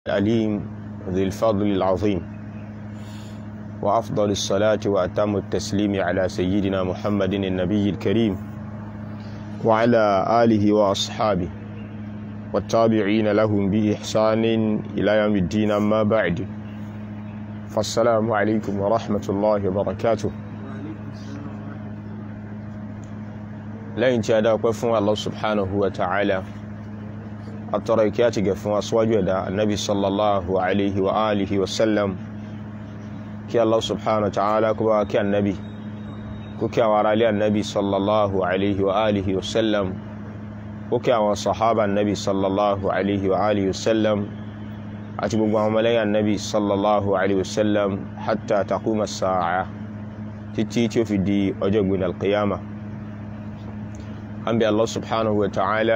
العليم ذي الفضل العظيم وأفضل الصلاة وأتم التسليم على سيدنا محمد النبي الكريم وعلى آله وأصحابه والتابعين لهم بإحسان إلى يوم الدين أما بعد فالسلام عليكم ورحمة الله وبركاته lẹ́yìn tí a dá ọpẹ́ fún Allah subhanahu wa ta'ala àtọrọ ìkẹ́ àti gẹ̀ fún aṣíwájú ẹ̀dá annabi sallallahu alaihi wa alihi wa sallam kí Allah subhanahu wa ta'ala kó bá kí annabi kó kí àwọn ará ilé annabi sallallahu alaihi wa alihi wa sallam kó kí àwọn sahaba annabi sallallahu alaihi wa alihi wa sallam àti gbogbo àwọn ọmọlẹ́yìn annabi sallallahu alaihi wa sallam hatta taquma as-sa'a títí tí ó fi di ọjọ́ gbìn al-qiyamah an bi Allah subhanahu wa ta'ala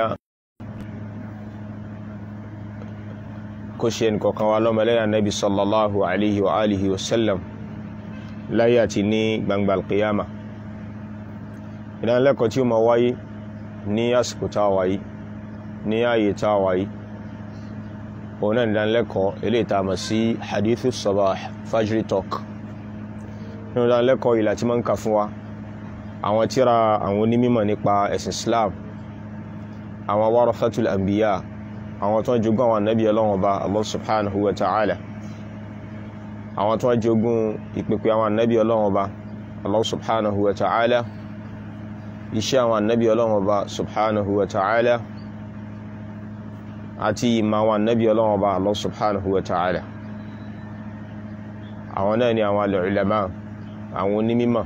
kó ṣe nǹkankan wa lọ́mọlẹ́yà nabi sallallahu alaihi wa alihi wa sallam láyé àti ní gbangba alqiyama ìdánilẹ́kọ̀ọ́ tí ó ma wáyé ní àsìkò tá a wáyé ní ààyè tá a wáyé òun náà ìdánilẹ́kọ̀ọ́ eléyìí tá a mọ̀ sí hadithu sabah fajri talk nínú ìdánilẹ́kọ̀ọ́ ìlà tí máa ń kà fún wa àwọn tíra àwọn onímọ̀ nípa ẹ̀sìn Islam àwọn warathatul anbiya àwọn tó ń jogún àwọn ànábì Ọlọ́run Ọba Allah subhanahu wa ta'ala àwọn tó ń jogún ìpèpè àwọn ànábì Ọlọ́run Ọba Allah subhanahu wa ta'ala iṣẹ́ àwọn ànábì Ọlọ́run Ọba subhanahu wa ta'ala àti ìmọ̀ àwọn ànábì Ọlọ́run Ọba Allah subhanahu wa ta'ala àwọn náà ni àwọn al-ulama àwọn onímọ̀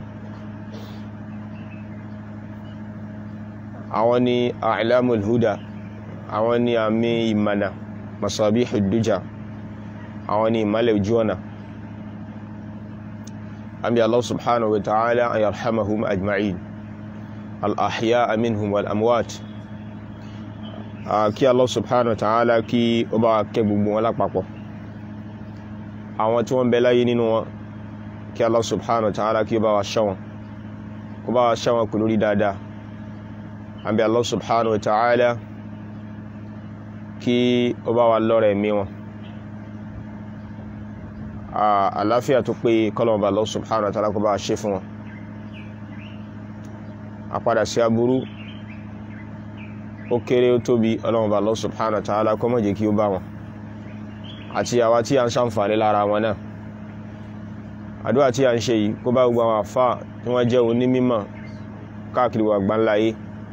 àwọn ni a'lamul huda àwọn ni àmì ìmànà masabihud duja àwọn ni ìmàlẹ̀ ojú ọ̀nà àmì Allah subhanahu wa ta'ala an yarhamahum ajma'in al-ahya'a minhum wal amwat kí Allah subhanahu wa ta'ala kí ó bá kẹ́ gbogbo wọn lápapọ̀ àwọn tí wọ́n bẹ láyé nínú wọn kí Allah subhanahu wa ta'ala kí ó bá wa ṣọ́ wọn kó bá wa ṣọ́ wọn pẹ̀lú rí dáadáa àbí Allah subhanahu wa ta'ala kí ó bá wa lọ́rẹ̀ mí wọn àláfíà tó pé kọ́lọ̀mọ̀bà Allah subhanahu wa ta'ala kó bá ṣe fún wọn àpadà sí aburú ó kéré ó tóbi ọlọ́mọ̀bà Allah subhanahu wa ta'ala kó má jẹ́ kí ó bá wọn àti àwa tí a ń ṣàǹfààní lára wọn náà àdúrà tí a ń ṣe yìí kó bá gbogbo àwọn àfáà tí wọ́n jẹ́ onímímọ̀ káàkiri wà gbáńláyé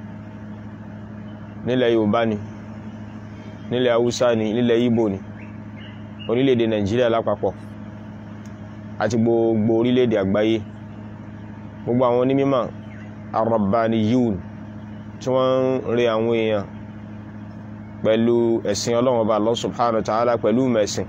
nílẹ̀ yorùbá ni nílẹ̀ haúsá ni nílẹ̀ ìgbò ni orílẹ̀-èdè nàìjíríà lápapọ̀ àti gbogbo orílẹ̀-èdè àgbáyé gbogbo àwọn onímọ̀ arabbaniyun tí wọ́n ń rí àwọn èèyàn pẹ̀lú ẹ̀sìn ọlọ́run ọba Allah subhanahu wa ta'ala pẹ̀lú mẹ̀sìn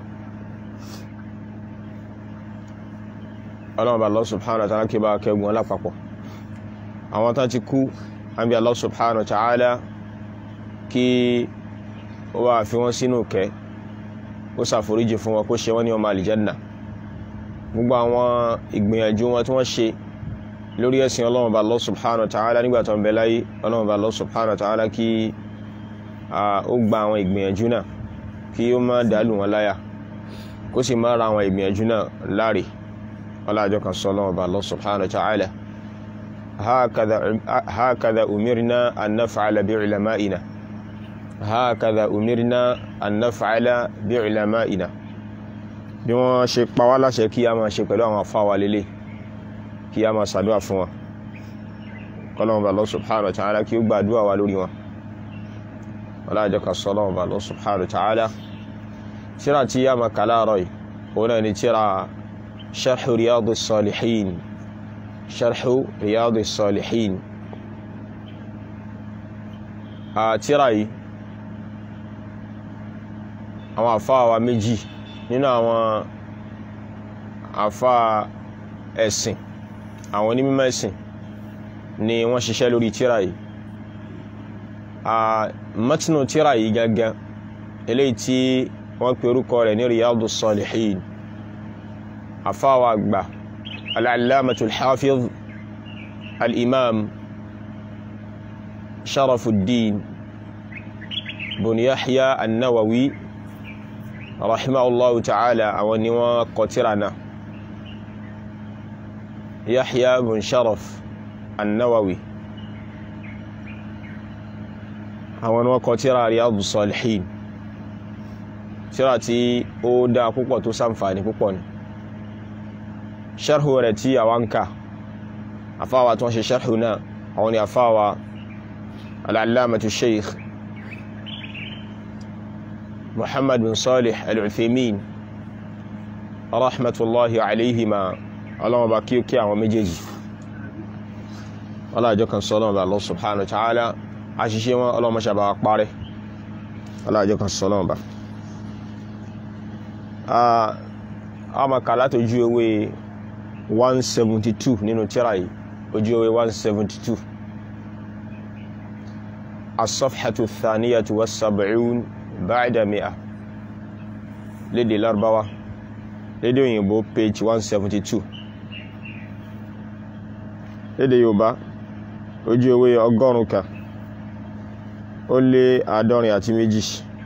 ọlọ́run ọba Allah subhanahu wa ta'ala kí bá kẹgbọ́n lápapọ̀ àwọn tán ti kú àbí Allah subhanahu wa ta'ala kí ó wá fi wọ́n sínú kẹ́ ó ṣàforíjì fún wọn kó ṣe wọ́n ní ọmọ àlìjẹ́nà gbogbo àwọn ìgbìyànjú wọn tí wọ́n ṣe lórí ẹ̀sìn ọlọ́run bá Allah subhanahu wa ta'ala nígbà tó ń bẹ láyé ọlọ́run bá Allah subhanahu wa ta'ala kí ó gba àwọn ìgbìyànjú náà kí ó má dàlù wọn láyà kó sì má ra àwọn ìgbìyànjú náà láre ọlájọ́ kan sọ ọlọ́run bá Allah subhanahu wa ta'ala هكذا هكذا أمرنا أن نفعل بعلمائنا هكذا أمرنا أن نفعل بعلمائنا bí wọ́n ṣe pa wá láṣẹ kí a máa ṣe pẹ̀lú àwọn afáwa lélẹ̀ kí a máa ṣàdúrà fún wọn kọ́lọ́wọ́n bá Allah subhanahu wa ta'ala kí ó gba àdúrà wa lórí wọn ọlájọ́ kan sọ lọ́wọ́n bá Allah subhanahu wa ta'ala tíra tí a máa kà láàárọ̀ yìí òun náà ni tíra sharh riyadus salihin شرح رياض الصالحين àtírà yìí àwọn àfáà wa méjì nínú àwọn àfáà ẹ̀sìn àwọn onímọ̀ ẹ̀sìn ni wọ́n ṣiṣẹ́ lórí tírà yìí mọ́tínú tírà yìí gangan eléyìí tí wọ́n pe orúkọ rẹ̀ ní riyadu salihin àfáà wa àgbà العلامة الحافظ الإمام شرف الدين بن يحيى النووي rahimahullahu ta'ala àwọn ni wọ́n kọ tírà náà yahya bin sharaf annawawi àwọn ni wọ́n kọ tírà riyadu salihin tírà tí ó dá púpọ̀ tó ṣàǹfààní púpọ̀ ni sharhu rẹ̀ tí àwọn ń kà afáwa tó ń ṣe sharhu náà àwọn ni afáwa al'allamatu sheikh muhammad bin salih al-uthaymin rahmatullahi alayhima ọlọ́wọ́ bá kí ó kí àwọn méjèèjì ọlọ́jọ́ kan sọ ọlọ́wọ́ bá Allah subhanahu wa ta'ala àṣìṣe wọn ọlọ́wọ́ ṣàbá parẹ́ ọlọ́jọ́ kan sọ ọlọ́wọ́ bá a ma kà láti ojú ewé 172 nínú tírà yìí ojú ewé 172 as-safhatu thaniyatu was-sab'un ba'da mi'a lédè Lárúbáwá lédè òyìnbó page 172 lédè Yorùbá ojú ewé ọgọ́rùn kan ó lé àádọ́rin àti méjì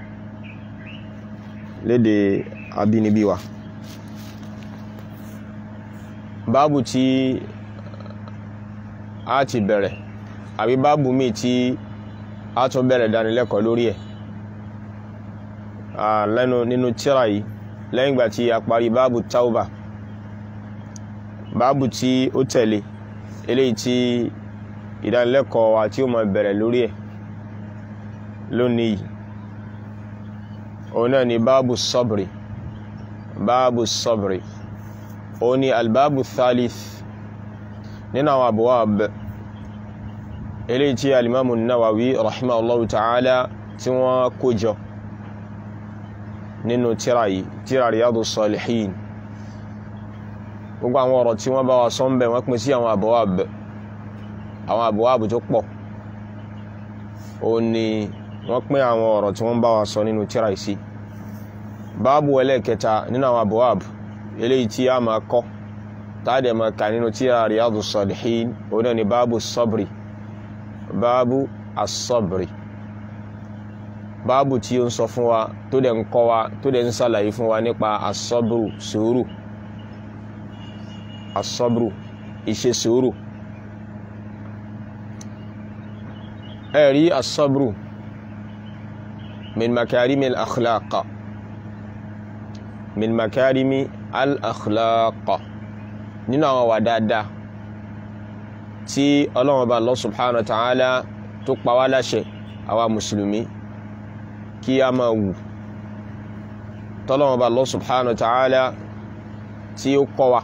lédè abínibí wa báàbù tí a ti bẹ̀rẹ̀ àbí báàbù míì tí a tún bẹ̀rẹ̀ dánilẹ́kọ̀ọ́ lórí ẹ̀ lẹ́nu nínú tírà yìí lẹ́yìn ìgbà tí a parí báàbù tauba báàbù tí ó tẹ̀lé eléyìí tí ìdánilẹ́kọ̀ọ́ wa tí ó máa bẹ̀rẹ̀ lórí ẹ̀ lónìí òun náà ni báàbù sọ́bìrì báàbù sọ́bìrì òun ni albáàbù thalith nínú àwọn abwab eléyìí tí alimamu nawawi rahimahullahu ta'ala tí wọ́n kó jọ nínú tírà yìí tírà riyadu salihin gbogbo àwọn ọ̀rọ̀ tí wọ́n bá wa sọ ń bẹ̀ wọ́n pín sí àwọn abwab àwọn abwab tó pọ̀ òun ni wọ́n pín àwọn ọ̀rọ̀ tí wọ́n bá wa sọ nínú tírà yìí sí báàbù ẹlẹ́ẹ̀kẹta nínú àwọn abwab eléyìí tí a máa kọ́ táàdẹ̀ máa kà nínú tírà riyadu salihin òun náà ni báàbù sabri báàbù asọ́bìrì báàbù tí ó ń sọ fún wa tó dẹ̀ ń kọ́ wa tó dẹ̀ ń sàlàyé fún wa nípa asọ́bìrù sùúrù asọ́bìrù ìṣe sùúrù ẹ̀rí asọ́bìrù min makarimi al-akhlaqa min makarimi al-akhlaqa nínú àwọn wà dáadáa tí ọlọ́run ọba Allah subhanahu wa ta'ala tó pa wá láṣẹ àwa mùsùlùmí kí a máa wù tọ́lọ́run ọba Allah subhanahu wa ta'ala tí ó kọ́ wa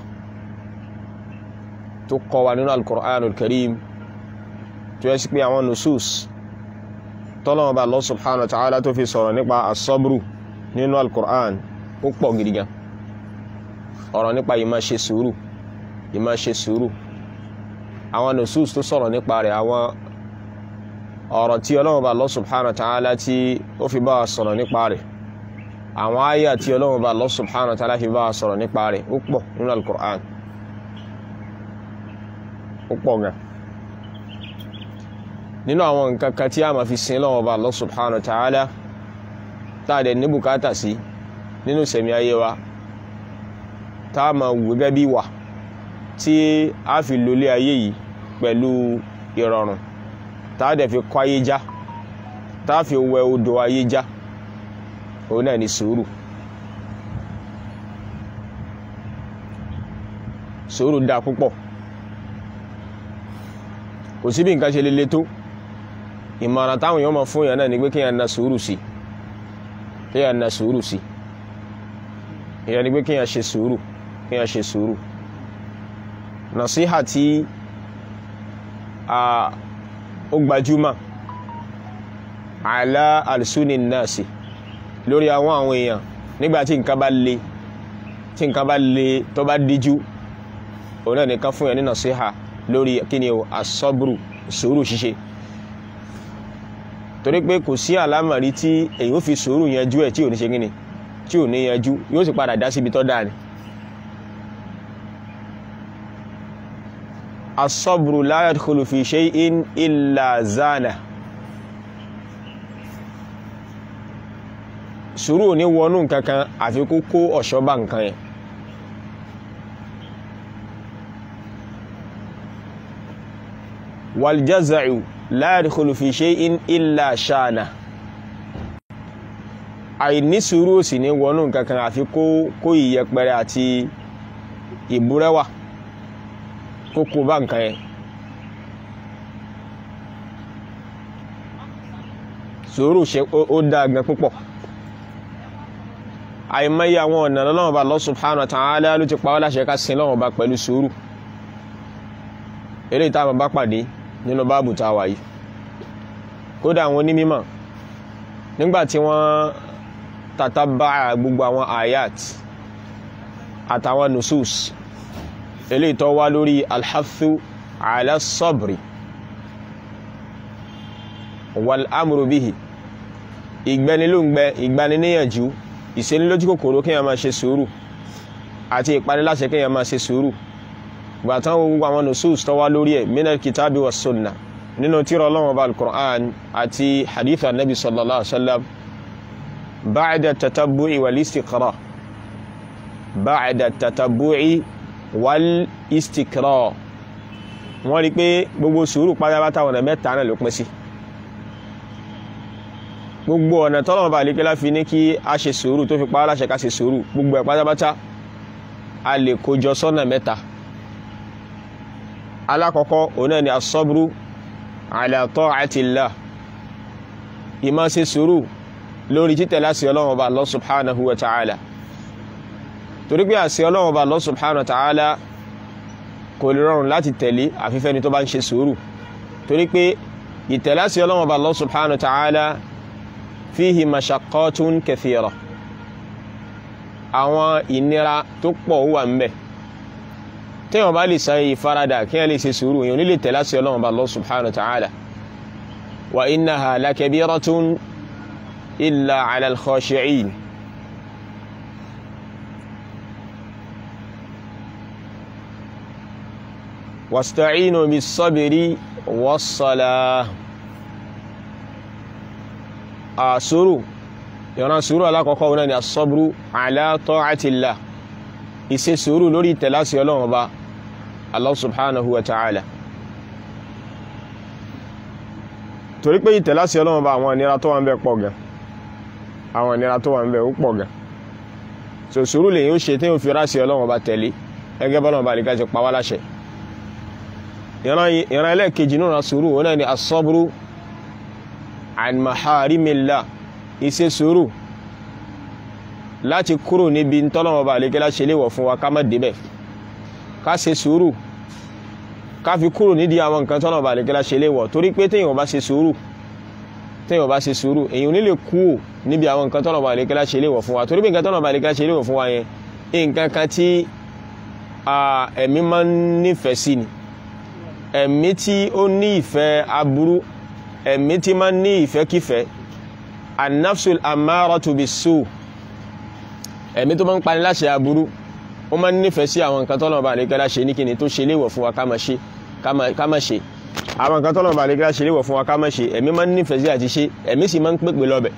tó kọ́ wa nínú al-Qur'anul Karim tó yẹ sí pé àwọn nusus tọ́lọ́run ọba Allah subhanahu wa ta'ala tó fi sọ̀rọ̀ nípa as-sabru nínú al-Qur'an ó pọ̀ gidigan ọ̀rọ̀ nípa ìmá ṣe sùúrù ìmá ṣe sùúrù àwọn nusus tó sọ̀rọ̀ nípa rẹ̀ àwọn ọ̀rọ̀ tí Ọlọ́run bá Allah subhanahu wa ta'ala tí ó fi bá wa sọ̀rọ̀ nípa rẹ̀ àwọn àyà tí Ọlọ́run bá Allah subhanahu wa ta'ala fi bá wa sọ̀rọ̀ nípa rẹ̀ ó pọ̀ nínú al-Qur'an ó pọ̀ gan nínú àwọn nǹkan kan tí a máa fi sin Ọlọ́run bá Allah subhanahu wa ta'ala tá a dẹ̀ ní bùkátà sí nínú sẹ̀mí ayé wa tá a máa wù gẹ́gẹ́ bí wà tí a fi lólé ayé yìí pẹ̀lú ìrọ̀rùn tá a dẹ̀ fi kọ́ ayé já tá a fi wẹ odò ayé já òun náà ni sùúrù sùúrù dáa púpọ̀ kò sí bí nǹkan ṣe lele tó ìmọ̀ràn táwọn èèyàn máa fún èèyàn náà ni pé kéèyàn na sùúrù sí kéèyàn na sùúrù sí èèyàn ni pé kéèyàn ṣe sùúrù kéèyàn ṣe sùúrù nàṣíhà tí ó gbajúmọ̀ àlá àlùsúnì náàsì lórí àwọn àwọn èèyàn nígbà tí nǹkan bá le tí nǹkan bá le tó bá díjú òun náà nìkan fún yẹn ní nàṣíhà lórí kíni o àsọ́bùrù sùúrù ṣíṣe torí pé kò sí àlámọ̀rí tí èyí ó fi sùúrù yanjú ẹ̀ tí ò ní ṣe kíni tí ò ní yanjú yóò sì padà dá síbi tó dáa ni asọ́bùrù la yadkhulu fi shay'in illa zana sùúrù ò ní wọnú nǹkan kan àfi kó kó ọ̀ṣọ́ bá nǹkan yẹn waljaza'u la yadkhulu fi shay'in illa shana àìní sùúrù ò sì ní wọnú nǹkan kan àfi kó kó ìyẹpẹrẹ àti ìbúrẹ́wà kó kó bá nǹkan yẹn sùúrù ṣe ó dáa gan púpọ̀ àìmọye àwọn ọ̀nà lọ́wọ́ bá Allah subhanahu wa ta'ala ló ti pa wá láṣẹ ká sin lọ́wọ́ bá pẹ̀lú sùúrù eléyìí tá a bá pàdé nínú báàbù tá a wà yìí kódà àwọn onímọ̀ nígbà tí wọ́n tàtàbà gbogbo àwọn ayat àtàwọn nusus eléyìí tó wá lórí alhathu ala sabri wal amru bihi ìgbẹ́nilóǹgbẹ ìgbaniníyànjú ìṣenilójú kòkòrò kí a máa ṣe sùúrù àti ìpaniláṣẹ kí a máa ṣe sùúrù gbàtán gbogbo àwọn nusus tó wá lórí ẹ̀ minal kitabi wa sunna nínú tírà Ọlọ́run ọba al-Qur'an àti hadith anabi sallallahu alaihi wa sallam ba'da tatabbu'i wal istiqra ba'da tatabbu'i wal istiqra wọ́n rí pé gbogbo sùúrù pátápátá ọ̀nà mẹ́ta náà ló pín sí gbogbo ọ̀nà tọ́lọ́wọ́n bá lékelá fi ní kí a ṣe sùúrù tó fi pa á láṣẹ ká ṣe sùúrù gbogbo ẹ̀ pátápátá a lè kójọ sọ́nà mẹ́ta alákọ̀ọ́kọ́ òun náà ni asọ́búrú ala ta'atillah ìmá ṣe sùúrù lórí títẹ̀ láti ọlọ́wọ́n bá Allah subhanahu wa ta'ala torí pé àṣẹ ọlọ́wọ́n bá Allah subhanahu wa ta'ala kò lè rọrùn láti tẹ̀lé àfífẹ́ni tó bá ń ṣe sùúrù torí pé ìtẹ̀láṣẹ ọlọ́wọ́n bá Allah subhanahu wa ta'ala fihi mashaqqatun kathira àwọn ìnira tó pọ̀ wà ń bẹ téèyàn bá lè san ìfaradà kí wọ́n lè ṣe sùúrù èèyàn nílé tẹ̀lá sí ọlọ́run bá Allah subhanahu wa ta'ala wa innaha lakabiratun illa ala al-khashi'in wasta'inu bis-sabri was-salah àsúrù ìran sùúrù alákọ̀ọ́kọ́ wọn ni as-sabru ala ta'atillah ìṣe sùúrù lórí ìtẹ̀láṣì ọlọ́run ọba Allah subhanahu wa ta'ala torí pé ìtẹ̀láṣì ọlọ́run ọba àwọn ìnira tó wà ń bẹ pọ̀ gan àwọn ìnira tó wà ń bẹ ó pọ̀ gan so sùúrù lèyìn ó ṣe tí ó fi ráṣì ọlọ́run ọba tẹ̀lé ẹgẹ́ bọ́lọ́run ọba nìkan ti pa wá láṣẹ ìran ẹlẹ́ẹ̀kejì náà sùúrù wọn ni as-sabru an maharimillah ìṣe sùúrù láti kúrò níbi tọ́lọ́wọ́ bá lè kẹ́lá ṣe léwọ̀ fún wa ká má débẹ̀ ká ṣe sùúrù ká fi kúrò nídìí àwọn nǹkan tọ́lọ́wọ́ bá lè kẹ́lá ṣe léwọ̀ torí pé téèyàn bá ṣe sùúrù téèyàn bá ṣe sùúrù èyàn nílè kúrò níbi àwọn nǹkan tọ́lọ́wọ́ bá lè kẹ́lá ṣe léwọ̀ fún wa torí pé nǹkan tọ́lọ́wọ́ bá lè kẹ́lá ṣe léwọ̀ fún wa yẹn nǹkan kan tí ẹ̀mí máa ń nífẹ̀ẹ́ sí ni ẹ̀mí tí ó ní ìfẹ́ aburú ẹ̀mí tí máa ń ní ìfẹ́kífẹ́ an-nafsul ammaratu bis-su' ẹ̀mí tó máa ń pani láṣẹ aburú ó máa ń nífẹ̀ẹ́ sí àwọn nǹkan tọ́lọ́mọba àlékẹ́lá ṣe ní kíni tó ṣe léwọ̀ fún wa ká máa ṣe ká máa ṣe àwọn nǹkan tọ́lọ́mọba àlékẹ́lá ṣe léwọ̀ fún wa ká máa ṣe ẹ̀mí máa ń nífẹ̀ẹ́ sí àti ṣe ẹ̀mí sì máa ń pèpè lọ́bẹ̀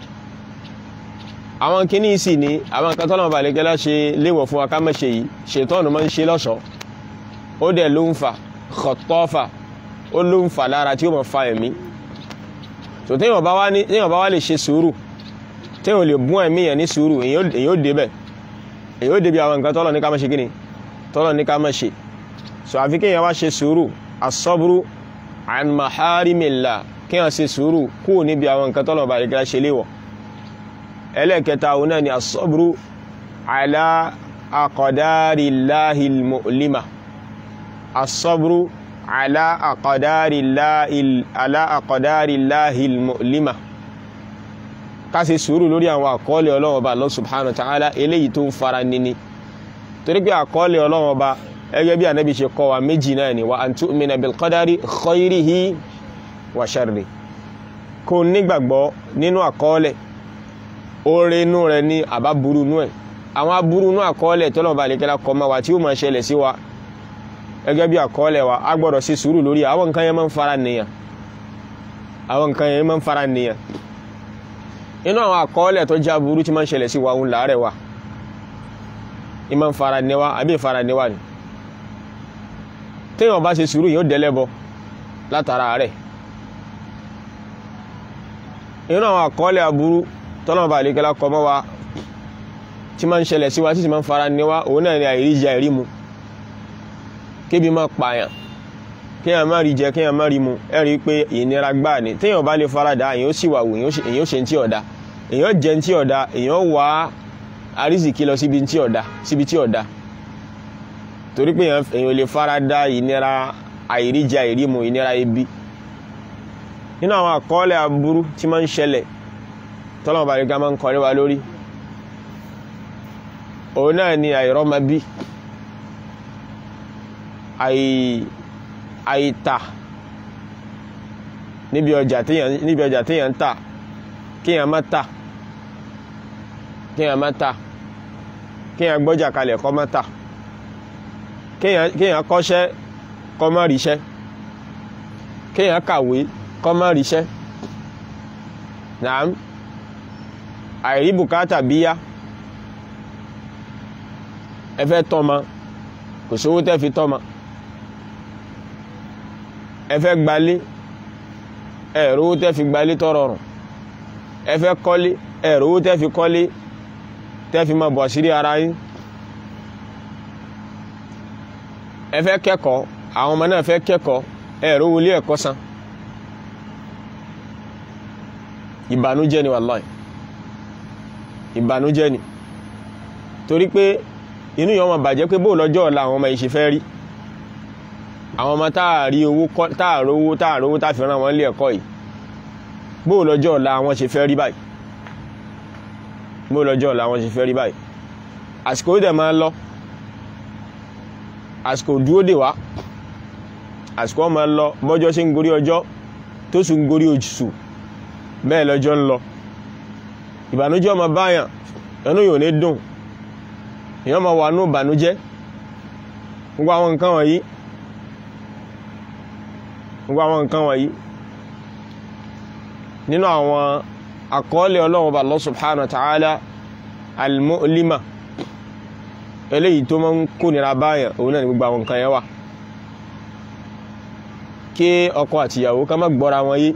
àwọn kíní sì ni àwọn nǹkan tọ́lọ́mọba àlékẹ́lá ṣe léwọ̀ fún wa ká máa ṣe yìí ṣètọ́nù máa ń ṣe lọ́ṣọ̀ọ́ ó dẹ̀ ló ń fa kọ̀tọ́fà ó ló ń fa lára tí ó máa fa ẹ̀mí tó téèyàn bá wá lè ṣe sùúrù téèyàn lè bún ẹ̀mí yẹn ní sùúrù èyàn ó débẹ̀ èyàn ó débi àwọn nǹkan tọ́lọ̀ ní ká má ṣe kíni tọ́lọ̀ ní ká má ṣe so àfi kéèyàn wá ṣe sùúrù asọ́búrú an maharimillah kéèyàn ṣe sùúrù kúrò níbi àwọn nǹkan tọ́lọ̀ bá lè kíra ṣe léwọ̀ ẹlẹ́ẹ̀kẹta òun náà ni asọ́búrú ala aqdarillahil mu'lima asọ́búrú ala aqdarillahil mu'lima ká ṣe sùúrù lórí àwọn àkọọ́lẹ̀ Ọlọ́run Ọba Allah subhanahu wa ta'ala eléyìí tó ń fara nini torí pé àkọọ́lẹ̀ Ọlọ́run Ọba ẹgẹ́ bí ànábì ṣe kọ́ wa méjì náà ni wa an tu'mina bil qadari khayrihi wa sharri kó nígbàgbọ́ nínú àkọọ́lẹ̀ oore inú rẹ̀ ní àbá burú inú ẹ̀ àwọn aburú inú àkọọ́lẹ̀ tọ́lọ́run Ọba àlékẹ́lá kọ́ mọ́ wa tí ó máa ṣẹlẹ̀ sí wa ẹgẹ́ bí àkọọ́lẹ̀ wa a gbọ́dọ̀ ṣe sùúrù lórí àwọn nǹkan yẹn máa ń fara nìyàn àwọn nǹkan yẹn máa ń fara nìyàn inú àwọn àkọọ́lẹ̀ tó já burú tí máa ń ṣẹlẹ̀ sí wa òun láàrẹ̀ wa ìmọ̀ ń fara níwá àbí ìfara níwá ni téèyàn bá ṣe sùúrù yóò dẹ́lẹ́bọ látara rẹ̀ inú àwọn àkọọ́lẹ̀ aburú tọ́nà bá àlékẹ́lá kọ mọ́ wa tí máa ń ṣẹlẹ̀ sí wa tí sì máa ń fara níwá òun náà ni àìríjẹ àìrímu kébi máa pààyàn kéèyàn má rí jẹ kéèyàn má rí mu ẹ rí i pé ìnira gbáà ni téèyàn bá lè farada èèyàn ó sì wà wò èèyàn ó ṣe ní tí ọ̀dà èèyàn jẹ ní tí ọ̀dà èèyàn wá àrísìkí lọ síbi tí ọ̀dà síbi tí ọ̀dà torí pé èèyàn lè farada ìnira àìríjẹ àìrímu ìnira ebi nínú àwọn àkọọ́lẹ̀ aburú tí máa ń ṣẹlẹ̀ tọ́lọ́mọ bàrí ká máa ń kọrí wa lórí òun náà ni àìrọ́mọbí àìtà níbi ọjà téèyàn níbi ọjà téèyàn ń tà kéèyàn má tà kéèyàn má tà kéèyàn gbọ́jà kalẹ̀ kó má tà kéèyàn kọ́ṣẹ́ kó má ríṣẹ́ kéèyàn kàwé kó má ríṣẹ́ nàám àìrí bùkátà bíyá ẹ fẹ́ tọ́mọ kò sówó tẹ́ fi tọ́mọ ẹ fẹ́ gbalé ẹ rówó tẹ́ fi gbalé tó rọrùn ẹ fẹ́ kọ́lé ẹ rówó tẹ́ fi kọ́lé tẹ́ fi máa bọ̀ sírí ara yín ẹ fẹ́ kẹ́kọ̀ọ́ àwọn ọmọ náà fẹ́ kẹ́kọ̀ọ́ ẹ rówó ilé ẹ̀kọ́ san ìbànújẹ́ ni wàláì ìbànújẹ́ ni torí pé inú yọ ọmọ bàjẹ́ pé bóò lọ́jọ́ ọ̀la àwọn ọmọ ìṣe fẹ́ rí àwọn ọmọ táàrí owó táàrí owó táàrí owó táàfi rán wọn lé ẹ̀kọ́ yìí bóò lọ́jọ́ ọ̀la àwọn ṣe fẹ́ rí báyìí bóò lọ́jọ́ ọ̀la àwọn ṣe fẹ́ rí báyìí àsìkò ó dẹ̀ máa ń lọ àsìkò dúró dè wá àsìkò ó máa ń lọ bọ́jọ́ ṣe ń gorí ọjọ́ tó sì ń gorí oṣù bẹ́ẹ̀ lọ́jọ́ ń lọ ìbànújẹ́ ọmọ báyàn ẹnu yóò ní dùn èèyàn máa wà ní ìbànújẹ́ gbogbo àwọn nǹkan wọ̀nyí gbogbo àwọn nǹkan wọ̀nyí nínú àwọn àkọọ́lẹ̀ ọlọ́run ọba Allah subhanahu wa ta'ala al-mu'lima eléyìí tó máa ń kó nira báyàn òun náà ní gbogbo àwọn nǹkan yẹn wà kí ọkọ àtìyàwó ká má gbọ́ra wọn yé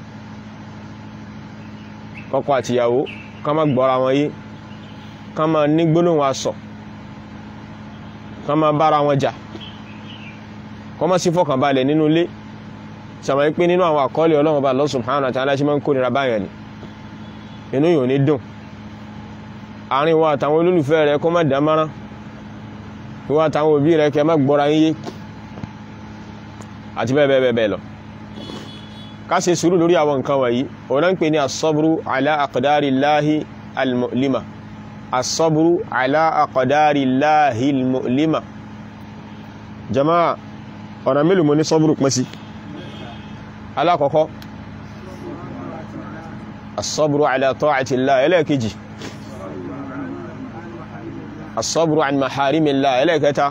ọkọ àtìyàwó ká má gbọ́ra wọn yé ká má ní gbólóhùn asọ̀ ká má bára wọn jà kọ́ má sí fọkànbalẹ̀ nínú ilé sàmà pé nínú àwọn àkọọ́lẹ̀ ọlọ́run ọba Allah subhanahu wa ta'ala ṣe máa ń kó nira báyàn ni inú yóò ní dùn àárín wa àtàwọn olólùfẹ́ rẹ kó má dámárán ìwọ àtàwọn òbí rẹ kẹ má gbọ́ra yín yé àti bẹ́ẹ̀ bẹ́ẹ̀ bẹ́ẹ̀ lọ ká ṣe sùúrù lórí àwọn nǹkan wọ̀nyí ọ̀nà ń pè ní asọ́bùrú ala aqdarillahi al-mu'lima asọ́bùrú ala aqdarillahi al-mu'lima jama'a ọ̀nà mélòó mo ní sọ́bùrú pín sí alákọ̀ọ́kọ́ asọ́bùrú ala ta'atillah ẹlẹ́ẹ̀kejì asọ́bùrú an maharimillah ẹlẹ́ẹ̀kẹta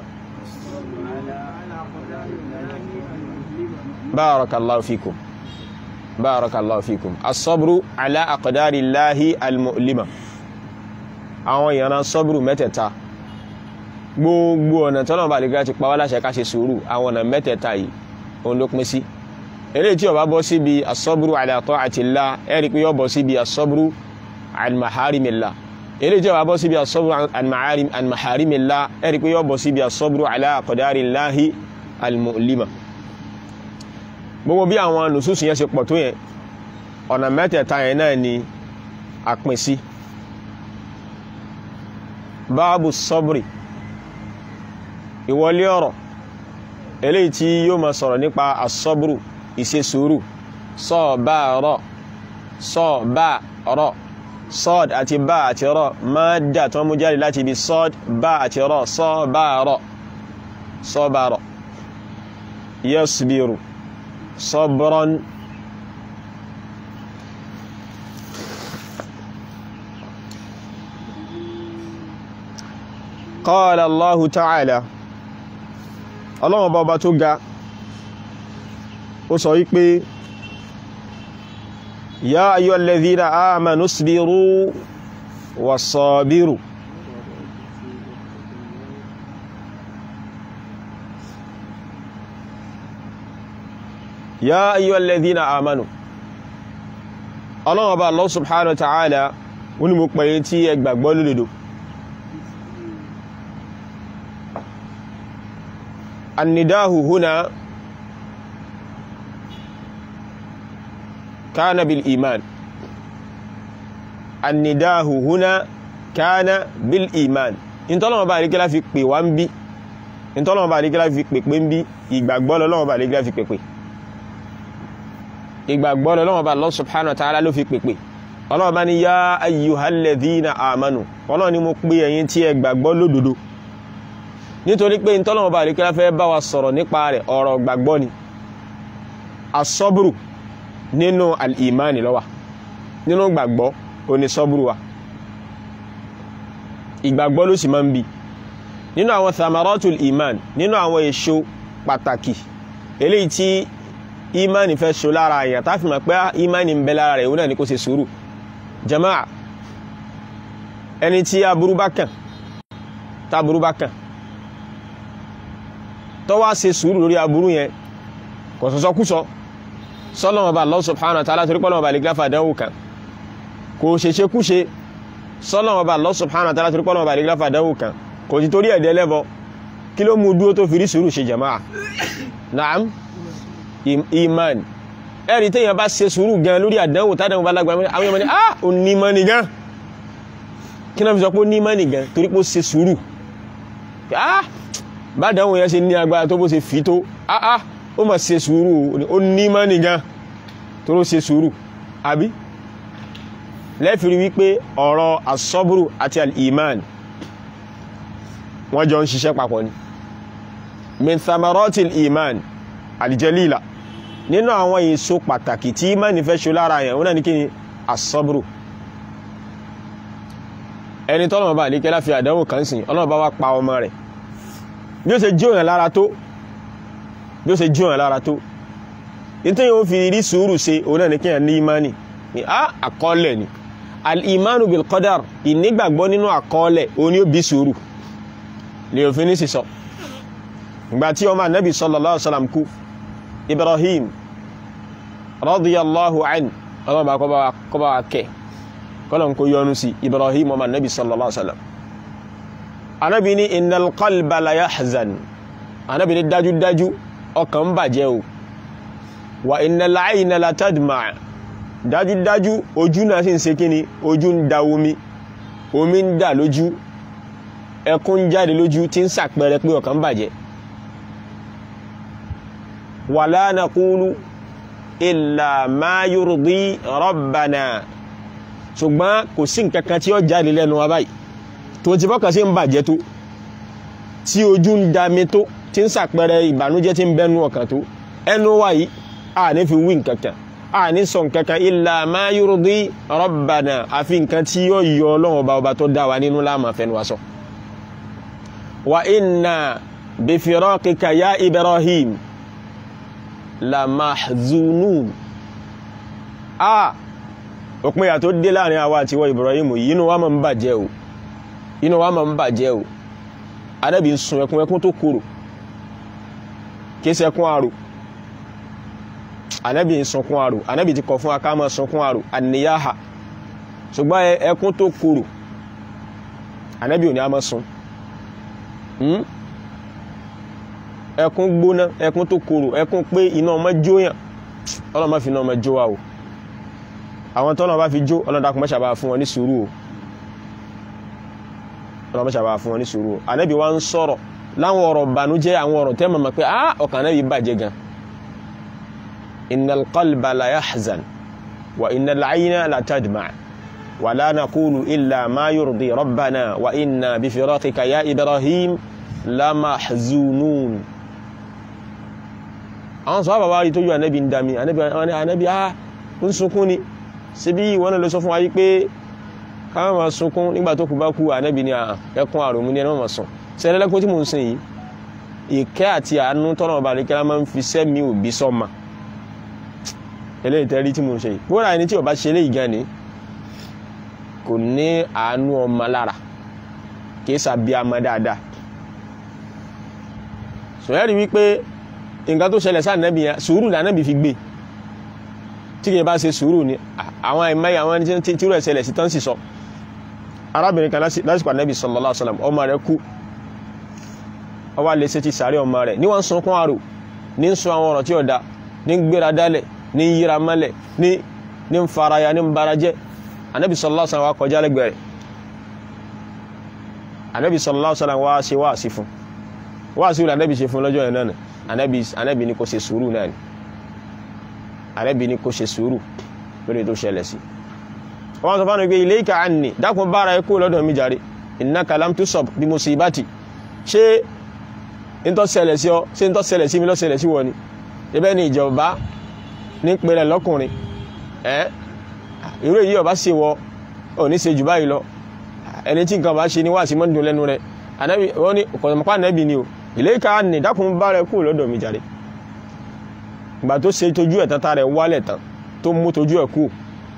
barakallahu fikum barakallahu fikum asọ́bùrú ala aqdarillahi al-mu'lima àwọn ìyànà sọ́bùrú mẹ́tẹ̀ẹ̀ta gbogbo ọ̀nà tọ́nà bá lè gá ti pàwọ́ láṣẹ ká ṣe sùúrù àwọn ọ̀nà mẹ́tẹ̀ẹ̀ta yìí òun ló pín sí eléyìí tí ó bá bọ́ síbi asọ́bùrú ala ta'atillah ẹ̀rí pé yóò bọ́ síbi asọ́bùrú an maharimillah eléyìí tí ó bá bọ́ síbi asọ́bùrú an maharimillah ẹ̀rí pé yóò bọ́ síbi asọ́bùrú ala aqdarillahi al-mu'lima gbogbo bí àwọn nùsùsù yẹn ṣe pọ̀ tó yẹn ọ̀nà mẹ́tẹ̀ẹ̀ta yẹn náà ni a pín sí báàbù sọ́bùrì ìwọlé ọ̀rọ̀ eléyìí tí yóò máa sọ̀rọ̀ nípa asọ́bùrù ìṣe sùúrù sọ́ọ̀báàrọ̀ sọ́ọ̀báàrọ̀ sọ́ọ̀d àti bá àti rọ̀ máa dà tó mú jáde láti ibi sọ́ọ̀d bá àti rọ̀ sọ́ọ̀báàrọ̀ sọ́ọ̀báàrọ̀ yasbiru صبرا قال الله تعالى ọlọ́run bọba tó ga ó sọ wípé ya ayyuhal ladhina amanu isbiru wasabiru ya ayyuhal ladhina amanu ọlọ́wọ́ bá Allah subhanahu wa ta'ala wọ́n ni mo pẹ̀yẹ tí ẹ gbàgbọ́ lódodo annidahu huna kana bil iman annidahu huna kana bil iman ìntọ́lọ́wọ́ bá àríkẹ́lá fi pè wá ń bí ìntọ́lọ́wọ́ bá àríkẹ́lá fi pè pé ń bí ìgbàgbọ́ lọ́wọ́ bá àríkẹ́lá fi pè pè ìgbàgbọ́ lọ́wọ́ bá Allah subhanahu wa ta'ala ló fi pèpè ọlọ́wọ́ bá ní yá ayyuhalladhina amanu ọlọ́wọ́ ni mo pè ẹ̀yin tí ẹ gbàgbọ́ lódodo nítorí pé ìtọ́lọ́wọ́ bá àríkẹ́lá fẹ́ bá wa sọ̀rọ̀ nípa rẹ̀ ọ̀rọ̀ gbàgbọ́ ni asọ́bùrù nínú al-imani lọ́wà nínú gbàgbọ́ ó ní sọ́bùrù wa ìgbàgbọ́ ló sì máa ń bi nínú àwọn thamaratul iman nínú àwọn èso pàtàkì eléyìí tí imani fẹ́ so lára àyàn tá fi mọ̀ pé imani ń bẹ lára rẹ̀ òun náà ni kó ṣe sùúrù jama'a ẹni tí aburú bá kàn tá aburú bá kàn tó wá ṣe sùúrù lórí aburú yẹn kò sọ́sọ́ kú sọ sọ́lọ́mọ̀ bá Allah subhanahu wa ta'ala torí pọ́lọ́mọ̀ bá lè gláfà dánwò kan kò ṣeṣe kú ṣe sọ́lọ́mọ̀ bá Allah subhanahu wa ta'ala torí pọ́lọ́mọ̀ bá lè gláfà dánwò kan kò ti torí ẹ̀dẹ́ lẹ́bọ kí ló mú dúró tó fi rí sùúrù ṣe jama'a na'am iman ẹ̀rí tẹ́yàn bá ṣe sùúrù gan lórí àdánwò tádánwò bá lágbàmọ́ àwọn èèyàn ni ah o ní mọ́ni gan kí náà fi sọ pé ó ní mọ́ni gan torí pé ó ṣe sùúrù ah bá dánwò yẹn ṣe ní agbára tó bó ṣe fi tó ah ah ó mà ṣe sùúrù ó ní mọ́ni gan tó ló ṣe sùúrù àbí lẹ́fìrí wípé ọ̀rọ̀ asọ́bùrù àti al-iman wọ́n jọ ń ṣiṣẹ́ papọ̀ ni min thamaratil iman alìjẹ́lìlà nínú àwọn èso pàtàkì tí ìmánì fẹ́ ṣe lára yẹn wọ́n náà ní kí ni asọ́bùrù ẹni tọ́lọ̀mọ̀ bá àdíkẹ́ láfi àdánwò kan sìn ọlọ́mọ̀ bá wá pa ọmọ rẹ̀ bí ó ṣe jí òyìn lára tó bí ó ṣe jí òyìn lára tó nítorí yóò fi rí sùúrù ṣe òun náà ní kí ní ìmánì ní á àkọọ́lẹ̀ ni al-imanu bil qadar ìnígbàgbọ́ nínú àkọọ́lẹ̀ òun ni ó bí sùúrù lè òfin ní sísọ ìgbà tí ọmọ anábì sallallahu alaihi wasallam kú ibrahim radiyallahu an ọmọ bá kọba wa kẹ kọlọ̀n kó yọnu sí ibrahim ọmọ anábì sallallahu alaihi wasallam anábì ní innal qalba la yahzan anábì ní dájúdájú ọkàn bàjẹ́ o wa innal ayna la tadma' dájúdájú ojú náà sì ń ṣe kíni ojú ń da omi omi ń dà lójú ẹkún ń jáde lójú tí ń ṣàpẹẹrẹ pé ọkàn bàjẹ́ wala naqulu illa ma yurdi rabbana ṣùgbọ́n kò sí nǹkankan tí ó jáde lẹ́nu wa báyìí tó ti fọ́kàn sí ń bàjẹ́ tó tí ojú ń dami tó tí ń ṣàpẹẹrẹ ìbànújẹ́ tí ń bẹnu ọkàn tó ẹnu wa yìí a ní fi wí nǹkankan a ní sọ nǹkankan illa ma yurdi rabbana àfi nǹkan tí yóò yọ ọlọ́run ọba ọba tó dá wa nínú láàmà fẹnu wa sọ wa inna bi firaqika ya Ibrahim la mahzunun a òpin yà tó dé láàrin àwa àti wọ Ibrahim yìí inú wa máa ń bàjẹ́ o inú wa máa ń bàjẹ́ o Ànábì ń sun ẹkún ẹkún tó korò kìí sẹkún àrò Ànábì ń sunkún àrò Ànábì ti kọ̀ fún aká máa sunkún àrò àníyáha ṣùgbọ́n ẹkún tó korò Ànábì ò ní a máa sun ẹkún gbóná ẹkún tó korò ẹkún pé iná ọmọ jóyàn ọlọ́mọ fi iná ọmọ jó wa o àwọn tọ́lọ́ bá fi jó ọlọ́dàkùn mọ́ṣàbá fún wọn ní sùúrù o ọlọ́mọ mọ́ṣàbá fún wọn ní sùúrù o ànábì wa ń sọ̀rọ̀ láwọn ọ̀rọ̀ bànújẹ́ àwọn ọ̀rọ̀ tẹ́ mọ̀mọ́ pé ah ọkàn ànábì bàjẹ́ gan innal qalba la yahzan wa innal ayna la tadma' wa la naqulu illa ma yurdi rabbana wa inna bi firaqika ya ibrahim la mahzunun àwọn sọ́wọ́ bàbá rí tó yọ ànábì ń dami ànábì ah ń sunkún ni síbí wọ́n lọ sọ fún wa yí pé káwọn máa sunkún nígbà tó kù bá kú ànábì ní ẹkún àròmú ní ẹnà máa sùn sẹ́lẹ́lẹ́kún tí mò ń sìn yìí ìkẹ́ àti àánú tọ́nà ọba àríkẹ́lá máa ń fi sẹ́mi òbí sọ́mà eléyìí tẹ́rí tí mo ń ṣe yìí bóra ẹni tí ó bá ṣe eléyìí gan ni kò ní àánú ọmọ lára kì í sàbí ọmọ dáadáa sọ̀rọ̀ wípé nǹkan tó ṣẹlẹ̀ sáà nẹ́bí yẹn sùúrù lànàbí fi gbé tí kì í bá ṣe sùúrù ni àwọn ẹ̀mẹ́ àwọn ẹni tí rẹ̀ ṣẹlẹ̀ sí tán sì sọ arábìnrin kan lásìkò ànẹ́bí sallallahu alaihi wasallam ọmọ rẹ̀ kú ó wá lè ṣe ti sàárẹ̀ ọmọ rẹ̀ ní wọ́n sunkún àrò ní ń sọ àwọn ọ̀rọ̀ tí ó da ní ń gbéra dálẹ̀ ní ń yíra mọ́lẹ̀ ní ní ń faraya ní ń bara jẹ́ ànẹ́bí sallallahu alaihi wasallam wá kọjá lẹ́gbẹ̀ẹ́ rẹ̀ ànẹ́bí sallallahu alaihi wasallam wá ṣe wá sí fún wá sí wùlẹ̀ ànẹ́bí ṣe fún lọ́jọ́ yẹn náà ànẹ́bí ní kò ṣe sùúrù náà ni ànẹ́bí ní kò ṣe sùúrù lórí tó ṣẹlẹ̀ sí wọ́n sọ fánà pé ilayka anni dákun bára ẹkú lọ́dọ̀ mi jàre innaka lam tusab bí musibati ṣé ń tọ́ ṣẹlẹ̀ sí ọ ṣé ń tọ́ ṣẹlẹ̀ sí mi ló ṣẹlẹ̀ sí wọ ni ibẹ̀ ni ìjọba ní pẹ̀lẹ́ lọ́kùnrin ẹ́ irú èyí ọba ṣe wọ ò ní ṣe jù báyìí lọ ẹni tí nǹkan bá ṣe ní wá sí mọ́ndùn lẹ́nu rẹ̀ ànábì wọ́n ní ọ̀pọ̀lọpọ̀ ànábì ni o ilayka anni dákun bára ẹkú lọ́dọ̀ mi jàre ìgbà tó ṣe tójú ẹ̀ tán tá rẹ̀ wálẹ̀ tán tó mú tójú ẹ̀ kú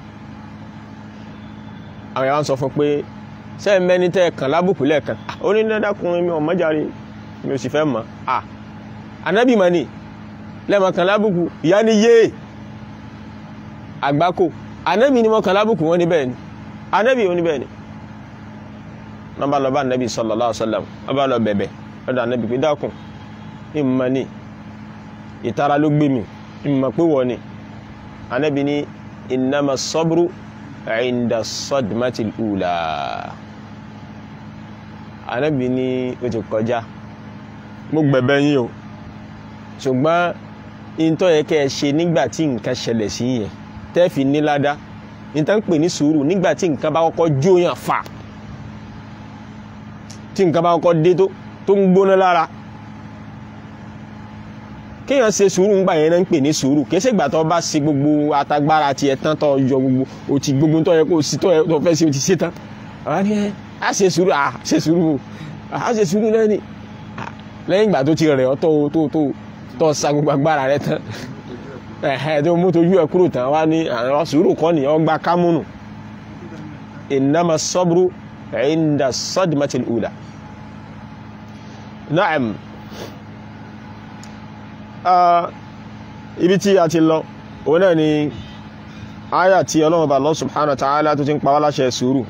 àwọn yàrá ń sọ fún pé ṣé ẹ mẹ́ni tẹ́ ẹ kàn lábùkù lẹ́ẹ̀kan ó ní dádákùnrin mi ò mọ́járe mi ò sì fẹ́ mọ̀ à ànábì mọ̀ ni lẹ́mọ̀ kàn lábùkù ìyá ni yé àgbákò ànábì ni mo kàn lábùkù wọn ní bẹ́ẹ̀ ni ànábì ò ní bẹ́ẹ̀ ni wọ́n bá lọ bá ànábì sallallahu alaihi wasallam wọ́n bá lọ bẹ̀bẹ̀ lọ́dọ̀ ànábì pé dákun ìmọ̀ ni ìtara ló gbé mi ìmọ̀ pé wọ́n ni ànábì ni innama sabru inda sọdmatil ula anábì ní o ti kọjá mo gbẹ̀bẹ̀ yín o ṣùgbọ́n ìntọ́ yẹ kẹ́ ẹ ṣe nígbà tí nǹkan ṣẹlẹ̀ sí yẹn tẹ́ẹ̀fì níládá níta ń pè ní sùúrù nígbà tí nǹkan bá kọ́kọ́ jóyàn fà tí nǹkan bá kọ́kọ́ dé tó ń gbóná lára kéèyàn ṣe sùúrù ńgbà yẹn náà ń pè ní sùúrù kìí ṣègbà tó bá ṣe gbogbo atagbára tiẹ̀ tán tó yọ gbogbo o ti gbogbo tó yẹ kó o sì tó yẹ tó fẹ́ ṣe o ti ṣe tán àwọn ni ẹ á ṣe sùúrù à ṣe sùúrù à ṣe sùúrù lẹ́ni lẹ́yìn ìgbà tó ti rẹ̀ ọ́ tó tó tó tó sa gbogbo agbára rẹ tán ẹ̀hẹ́ tó mú tójú ẹ̀ kúrò tán wá ní àwọn sùúrù kọ́ ni ọgbà kámúnù innama sabru inda sadmatil ula na'am ibi tí a ti lọ òun náà ni àyà tí Ọlọ́run bá Allah subhanahu wa ta'ala tó ti ń pa wá láṣẹ sùúrù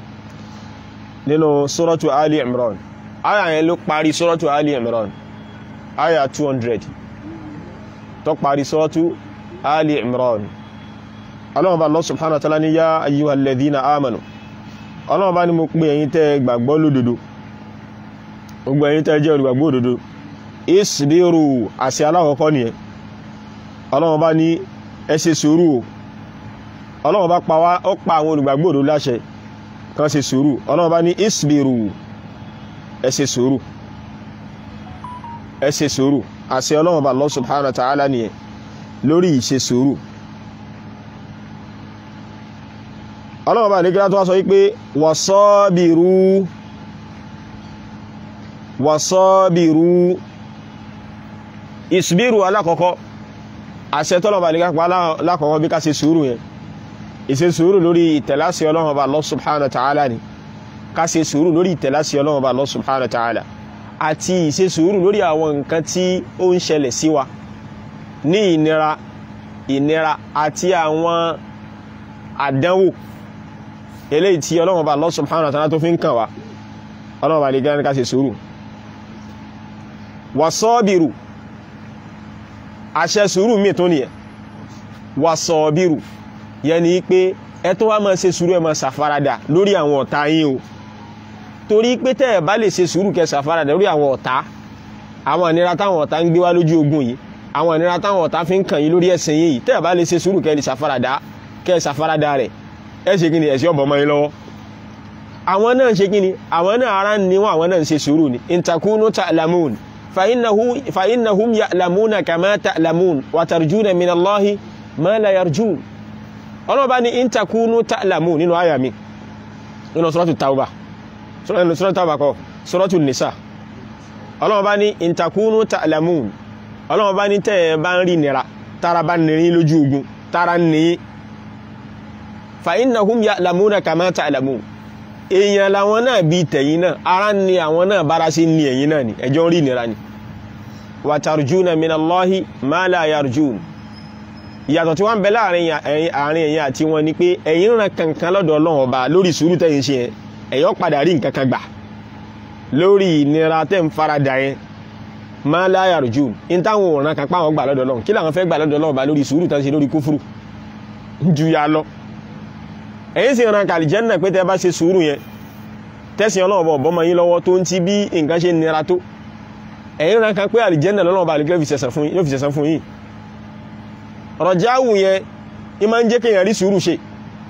nínú suratu Ali Imran àyà yẹn ló parí suratu Ali Imran àyà 200 tó parí suratu Ali Imran Ọlọ́run bá Allah subhanahu wa ta'ala ní yá ayyuhal ladhina amanu Ọlọ́run bá ní mo pè ẹ̀yin tẹ́ gbàgbọ́ lódodo gbogbo ẹ̀yin tẹ́ jẹ́ olùgbàgbọ́ òdodo isbiru àṣẹ alákọ̀ọ́kọ́ nìyẹn ọlọ́run bá ní ẹ ṣe sùúrù o ọlọ́run bá pa wá ó pa àwọn olùgbàgbọ́ òdodo láṣẹ kan ṣe sùúrù ọlọ́run bá ní isbiru ẹ ṣe sùúrù ẹ ṣe sùúrù àṣẹ ọlọ́run bá Allah subhanahu wa ta'ala nìyẹn lórí ìṣe sùúrù ọlọ́run bá ní kí látọ́ wá sọ wípé wasabiru wasabiru ìsìbírù alákọ̀ọ́kọ́ àṣẹ tọ́lọ̀bà ní kápá alákọ̀ọ́kọ́ bí ká ṣe sùúrù yẹn ìṣe sùúrù lórí ìtẹ̀láṣẹ Ọlọ́run Ọba Allah subhanahu wa ta'ala ni ká ṣe sùúrù lórí ìtẹ̀láṣẹ Ọlọ́run Ọba Allah subhanahu wa ta'ala àti ìṣe sùúrù lórí àwọn nǹkan tí ó ń ṣẹlẹ̀ sí wa ní ìnira ìnira àti àwọn àdánwò eléyìí tí Ọlọ́run Ọba Allah subhanahu wa ta'ala tó fi ń kàn wá Ọlọ́run Ọba lè gán ká ṣe sùúrù wasọ́bìrù àṣẹ sùúrù mí tó nìyẹn wasọ́bìrù yẹ ni pé ẹ tó wá máa ṣe sùúrù ẹ máa ṣàfaradà lórí àwọn ọ̀tá yín o torí pé tẹ́ ẹ bá lè ṣe sùúrù kẹ́ ṣàfaradà lórí àwọn ọ̀tá àwọn ìnira táwọn ọ̀tá ń gbé wá lójú ogun yìí àwọn ìnira táwọn ọ̀tá fi ń kàn yín lórí ẹ̀sìn yìí tẹ́ ẹ bá lè ṣe sùúrù kẹ́ ṣàfaradà kẹ́ ṣàfaradà rẹ̀ ẹ ṣe kí ni ẹ̀sìn ọ̀bọ̀ mọ́ yín lọ́wọ́ àwọn náà ń ṣe kí ni àwọn náà ara ń níwọ̀n àwọn náà ń ṣe sùúrù ni intakunu ta'lamun فإنه فإنهم يعلمون كما تعلمون وترجون من الله ما لا يرجون ọlọ́run bá ní in takunu ta'lamun nínú àyà mi nínú suratu tauba nínú suratu tauba kọ́ suratu nisa ọlọ́run bá ní in takunu ta'lamun ọlọ́run bá ní tẹ́ ẹ bá ń rí nira tára bá nìrí lójú ogun tara ní fa innahum ya'lamuna kama ta'lamun èèyàn làwọn náà bí tẹ̀yìn náà ara ní àwọn náà bára sí ní ẹ̀yìn náà ni ẹjọ́ rí nira ni wa tarjuna minallahi ma la yarjun ìyàtọ̀ tí wọ́n ń bẹ láàrin ẹ̀yin àti wọn ni pé ẹ̀yin ràn kankan lọ́dọ̀ Ọlọ́run ọba lórí sùúrù tẹ́yìn ṣe yẹn ẹ̀yọ́ padà rí nǹkan kan gbà lórí ìnira tẹ́ ń farada yẹn ma la yarjun in táwọn òràn kan páwọn gbà lọ́dọ̀ Ọlọ́run kí làwọn fẹ́ gbà lọ́dọ̀ Ọlọ́run ọba lórí sùúrù tán ṣe lórí kúfúrú ju ya lọ ẹ̀yin sì ràn kàlì jẹ́nà pé tẹ́ bá ṣe sùúrù yẹn tẹ́sìn Ọlọ́run ọba ọ̀bọ́mọ yín lọ́wọ́ tó ń ti bí nǹkan ṣe nira tó ẹ̀yin ràn kan pé àlìjẹ́nà lọ́lọ́run ọba àlìkẹ́ fi ṣẹ̀san fún yín rọ̀jáwù yẹn i ma ń jẹ́ kíyàn rí sùúrù ṣe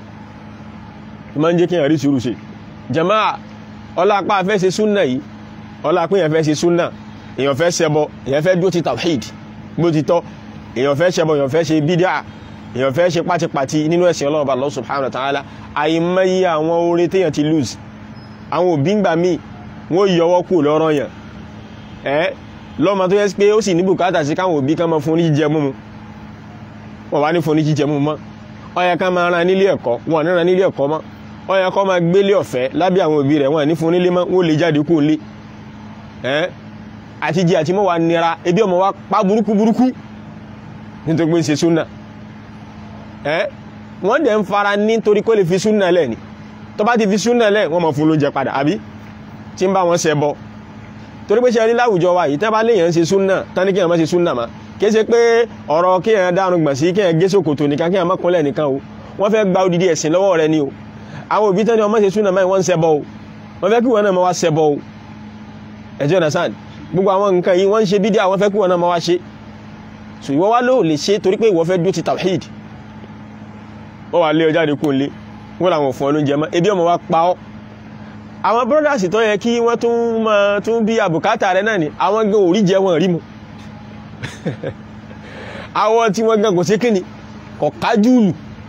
i ma ń jẹ́ kíyàn rí sùúrù ṣe jama'a ọlápá fẹ́ ṣe súnnà yìí ọlápá èyàn fẹ́ ṣe súnnà èyàn fẹ́ ṣẹbọ èyàn fẹ́ dúró ti tawhid bó ti tọ́ èyàn fẹ́ ṣẹbọ èyàn fẹ́ ṣe bídíà èyàn fẹ́ ṣe pátipàti nínú ẹ̀sìn Ọlọ́run Allah subhanahu wa ta'ala àìmọye àwọn oore téyàn ti lose àwọn òbí ń gbà míì wọ́n yọwọ́ kù lọ́rọ̀ yàn ẹ́ lọ́mọ tó yẹ pé ó sì ní bùkátà sí káwọn òbí kan mọ́ fún ní jíjẹ múmu wọ́n wá ní fún ní jíjẹ mú mọ́ ó yẹ ká máa ran nílé ẹ̀kọ́ wọn ní ran nílé ẹ̀kọ́ mọ́ ó yẹ kó máa gbélé ọ̀fẹ́ lábẹ́ àwọn òbí rẹ̀ wọ́n ní fún nílé mọ́ wọ́n lè jáde kó lé ẹ́ àti jẹ àti mọ́ wa nira ebi ọmọ wa pa burúkú burúkú nítorí pé ń ṣe súnà ẹ́ wọ́n dẹ̀ ń fara nítorí kó lè fi súnà lẹ̀ ni tó bá ti fi súnà lẹ̀ wọ́n mọ̀ fún lóúnjẹ padà àbí tí ń bá wọn ṣẹ bọ torí pé ṣe rí láwùjọ wa yìí tẹ́ bá léèyàn ṣe súnà tán ní kí èèyàn má ṣe súnà má kìí ṣe pé ọ̀rọ̀ kí èèyàn dárun gbọ̀n sí kí èèyàn gé sòkòtò nìkan kí èèyàn má kúnlẹ̀ nìkan o wọ́n fẹ́ gba odidi ẹ̀sìn lọ́wọ́ rẹ ni o àwọn òbí tán ni ọmọ ṣe súnà máa wọ́n ń ṣẹbọ o wọ́n fẹ́ kí wọ́n náà máa wá ṣẹbọ o ẹjọ́ understand gbogbo àwọn nǹkan yìí wọ́n ń ṣe bídí àwọn fẹ́ kí wọ́n náà máa wá ṣe so ìwọ wá ló lè ṣe torí pé ìwọ fẹ́ dúró ti tawhid wọ́n wà lé ọjáde kó lé wọ́n làwọn fún ọ lóúnjẹ mọ́ ebi ọmọ wa pa ọ́ àwọn brothers tó yẹ kí wọ́n tún máa tún bí àbùkátà rẹ náà ni àwọn gan orí jẹ wọn rí mu àwọn tí wọ́n gan kò sí kíni kò kájúlù